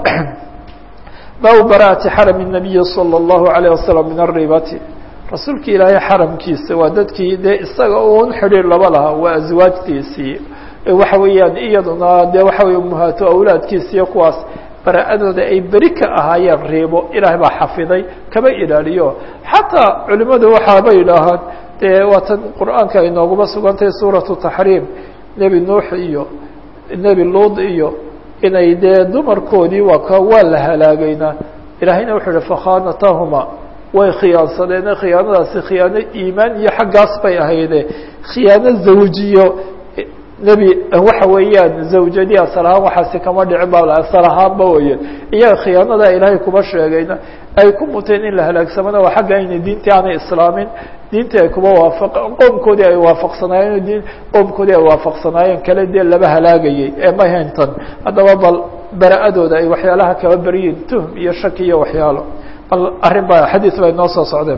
baabu bara'ati xarami الnabiyi salى الlahu عalيه wasalam min aribati rasuulka ilaahay xaramkiisa waa dadkii dee isaga un xidhiir laba lahaa waa aswaajtiisii waxa weeyaan iyaduna dee waxa wey umahaato awlaadkiisa iyo kuwaas bara-adooda ay beri ka ahaayeen riibo ilaahay baa xafiday kaba ilaaliyo xataa culimadu waxaaba yidhaahaan dee waatan qur'aanka ay nooguma sugantahay suuratu taxriim nebi nuux iyo nebi luud iyo inay dee dumarkoodii waa ka waa la halaagayna ilaahayna wuxuu yihi fakhanatahuma way khiyaansadeene khiyaanadaasi khiyaano iimaan iyo xaggaas bay ahayde khiyaano zawjiyo nebi waxa weeyaan zawjadii asal ahaan waxaasi kama dhicin ba asal ahaanba weeye iyaga khiyaanada ilaahay kuba sheegayna ay ku muteen in la halaagsamana waa xagga ayna diintii aanay islaamin diintii ay kuba waafa qoomkoodii ay waafaqsanaayeen diin qoomkoodii ay waafaqsanaayeen kale dee laba halaagayey ee ma hayntan haddaba bal bara-adooda ay waxyaalaha kaba beriyiin tuhm iyo shaki iyo waxyaalo bal arrin ba xadiis bay noo soo socdeen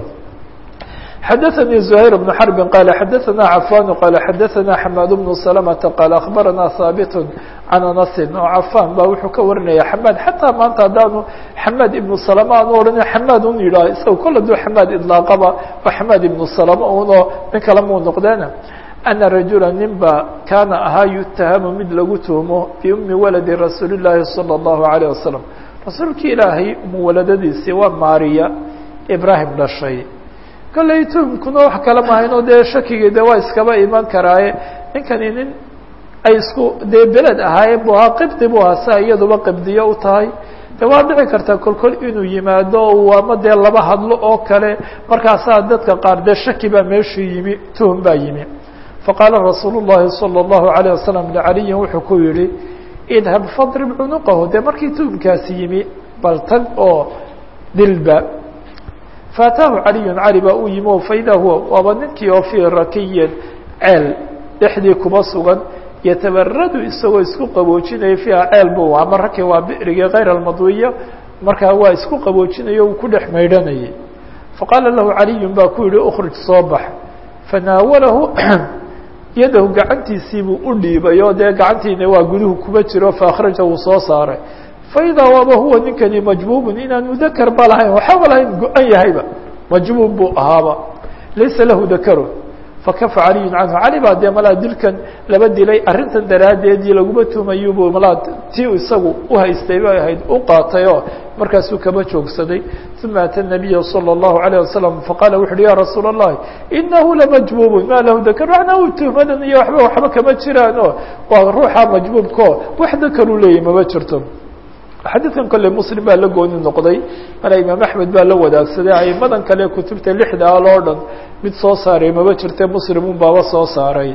xadaثnي زهير بن حرب qال xadaثna عفان qال xadaثna حmاd بن سلمة qال أخبرna hاaبت عن أنس oo عفاn ba wuxuu ka warinaya حmاd xatىa maanta haddaanu حmاd iبن سلمة aanu odhan حmاd un yidhah isaga kol aduu حmاd iطلاaqaba o حmاd iبن سلمة unoo nin kale muu noqdeena أنa رaجuلا nin ba kaana ahaa يتahamu mid lagu tuhmo بأmi waلد رasuuل اللahi صلى الله عليه وسلم rasuulki ilaahay muwaladadiisii waa maariya ibrahim dhashay kolley tuhmkuna wax kale mahayno dee shakigii de waa iskaba iman karaaye ninkani nin ay isku dee beled ahaayeen bu ahaa qibdi bu ahaa sia iyaduba qibdiyo u tahay de waa dhici kartaa kolkol inuu yimaado uu ama dee laba hadlo oo kale markaasaa dadka qaar dee shaki baa meeshuu yimi tuhum baa yimi faqaala rasuul الlahi salى الlahu عalيه wasalam licaliyin wuxuu ku yihi idhab fadrib cunuqahu dee markii tuhumkaasi yimi bal tag oo dilba faataahu caliyun cali baa u yimi o faida huwa waaba ninkii oo fii rakiyin ceel dhexdii kuba sugan yatabaradu isagoo isku qaboojinaya fiiha ceel bu ama raki waa bi'rigii kayr almadwiya markaa waa isku qaboojinayo uu ku dhex maydhanayay faqaala lahu caliyun baa ku yihi ukhrij soo bax fanaawalahu yadahu gacantiisiibuu u dhiibay oo dee gacantiina waa guduhu kuba jiro faakhraja wuu soo saaray faidaa waaba huwa ninkani majbuubun inaan mudakar ba lahayn waxaba lahayn go-an yahayba majbuub buu ahaaba laysa lahu dakaru fakafa caliyun canhu cali baa dee malaa dilkan laba dilay arrintan daraaddeedii laguma tumayubu malaa ti isagu uhaystay bay ahayd u qaatay oo markaasuu kaba joogsaday uma ata nabiya salى الlahu عalيه wasalam faqala wuxu uhi ya rasuul الlahi inahu lamajbubun ma lahu dakr macnaa u tuhmadan iyo waba waxba kama jiraan o waa ruuxa majbuubkao wax dakaruu leeyahy mama jirto xadiidkan kole muslim baa la gooni noqday mala imaam axmed baa la wadaagsaday aimadan kale kutubta lixda al oo dhan mid soo saaray maba jirte muslimun baaba soo saaray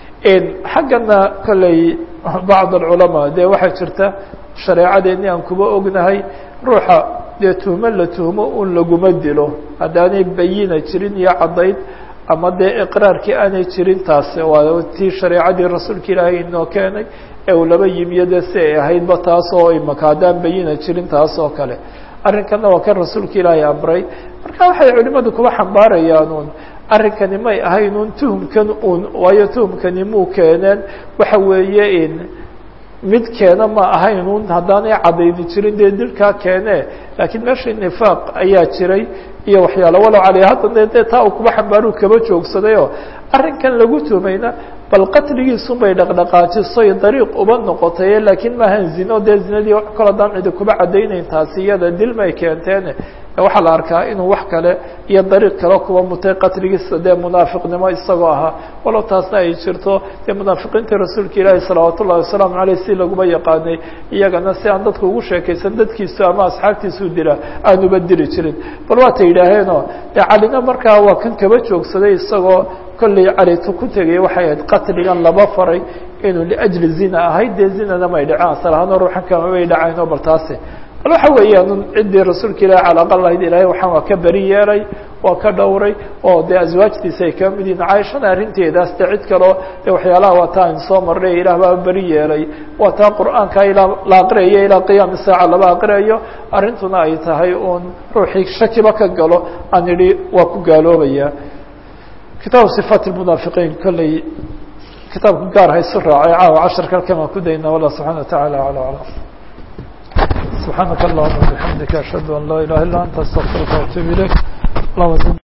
xaggana kolley bacd alculamaa dee waxaa jirta shareecadeeni aan kuba ognahay ruuxa dee tuhmo la tuhmo un laguma dilo haddaanay bayina jirin iyo caddayd ama dee iqraarkii aanay jirin taasi waa tii shareecadii rasuulka ilaahay inoo keenay ee uu laba yimiyo dee si ay ahaydba taas oo imaka haddaan bayina jirin taas oo kale arrinkanna waa kan rasuulka ilaahay amray marka waxay culimadu kuba xambaarayaan un arrinkani may ahayn un tuhumkan un waayo tuhumkani muu keeneen waxa weeye in mid keena ma ahayn un haddaanay cadayni jirin dee dilkaa keene laakiin meesha nifaaq ayaa jiray iyo waxyaalo walow caley haddana dee taa uu kuba xambaaruu kaba joogsadayoo arrinkan lagu tumayna bal qatligiisun bay dhaqdhaqaajisoy dariiq uba noqotay laakiin maahan zino dee zinadii kol haddaan cidi kuba caddaynayn taasi iyada dilmay keenteene waxaa la arkaa inuu wax kale iyo dariiq kale kuba mutay qatligiisa dee munaafiqnimo isagoo ahaa walow taasna ay jirto dee munaafiqiintii rasuulka ilaahi salawaat ullahi wasalaamu aleyh si laguma yaqaanay iyagana si aan dadka ugu sheekaysan dadkiisu ama asxaabtiisuu dila aanuba dili jirin bal waatay yidhaaheenoo dee calina markaa waa kan kaba joogsaday isagoo kolley calitu ku tegay waxay ahayd qatligan laba faray inuu liajli zina ahayd dee zinana may dhaceen asal ahaanoo ruuxan kama may dhacaynoo bal taasi bal waxa weeyaan ciddii rasuulka ilahi cala aqal lahayd ilaahay waxaan waa ka beri yeelay waa ka dhowray oo dee aswaajtiisa ay kama mid yihin caaishana arrinteedaas dee cid kaleo dee waxyaalaha waa taa in soo marray ilaah baa beri yeelay waa taa qur'aanka ilaa la aqriyayo ilaa qiyaami saaca laba aqriyayo arrintuna ay tahay uun ruuxii shakiba ka galo aan idhi waa ku gaaloobaya kitaabu صifaat الmunaafiqiin kolley kitaabka gaar haysu raacay caawa casharka halkan waan ku daynaa wallah subxana wa taعala alى aclam subxaanaka allahuma bixamdika ashhadu an laa ilaha illa anta astaqfiruka waatuub ilayk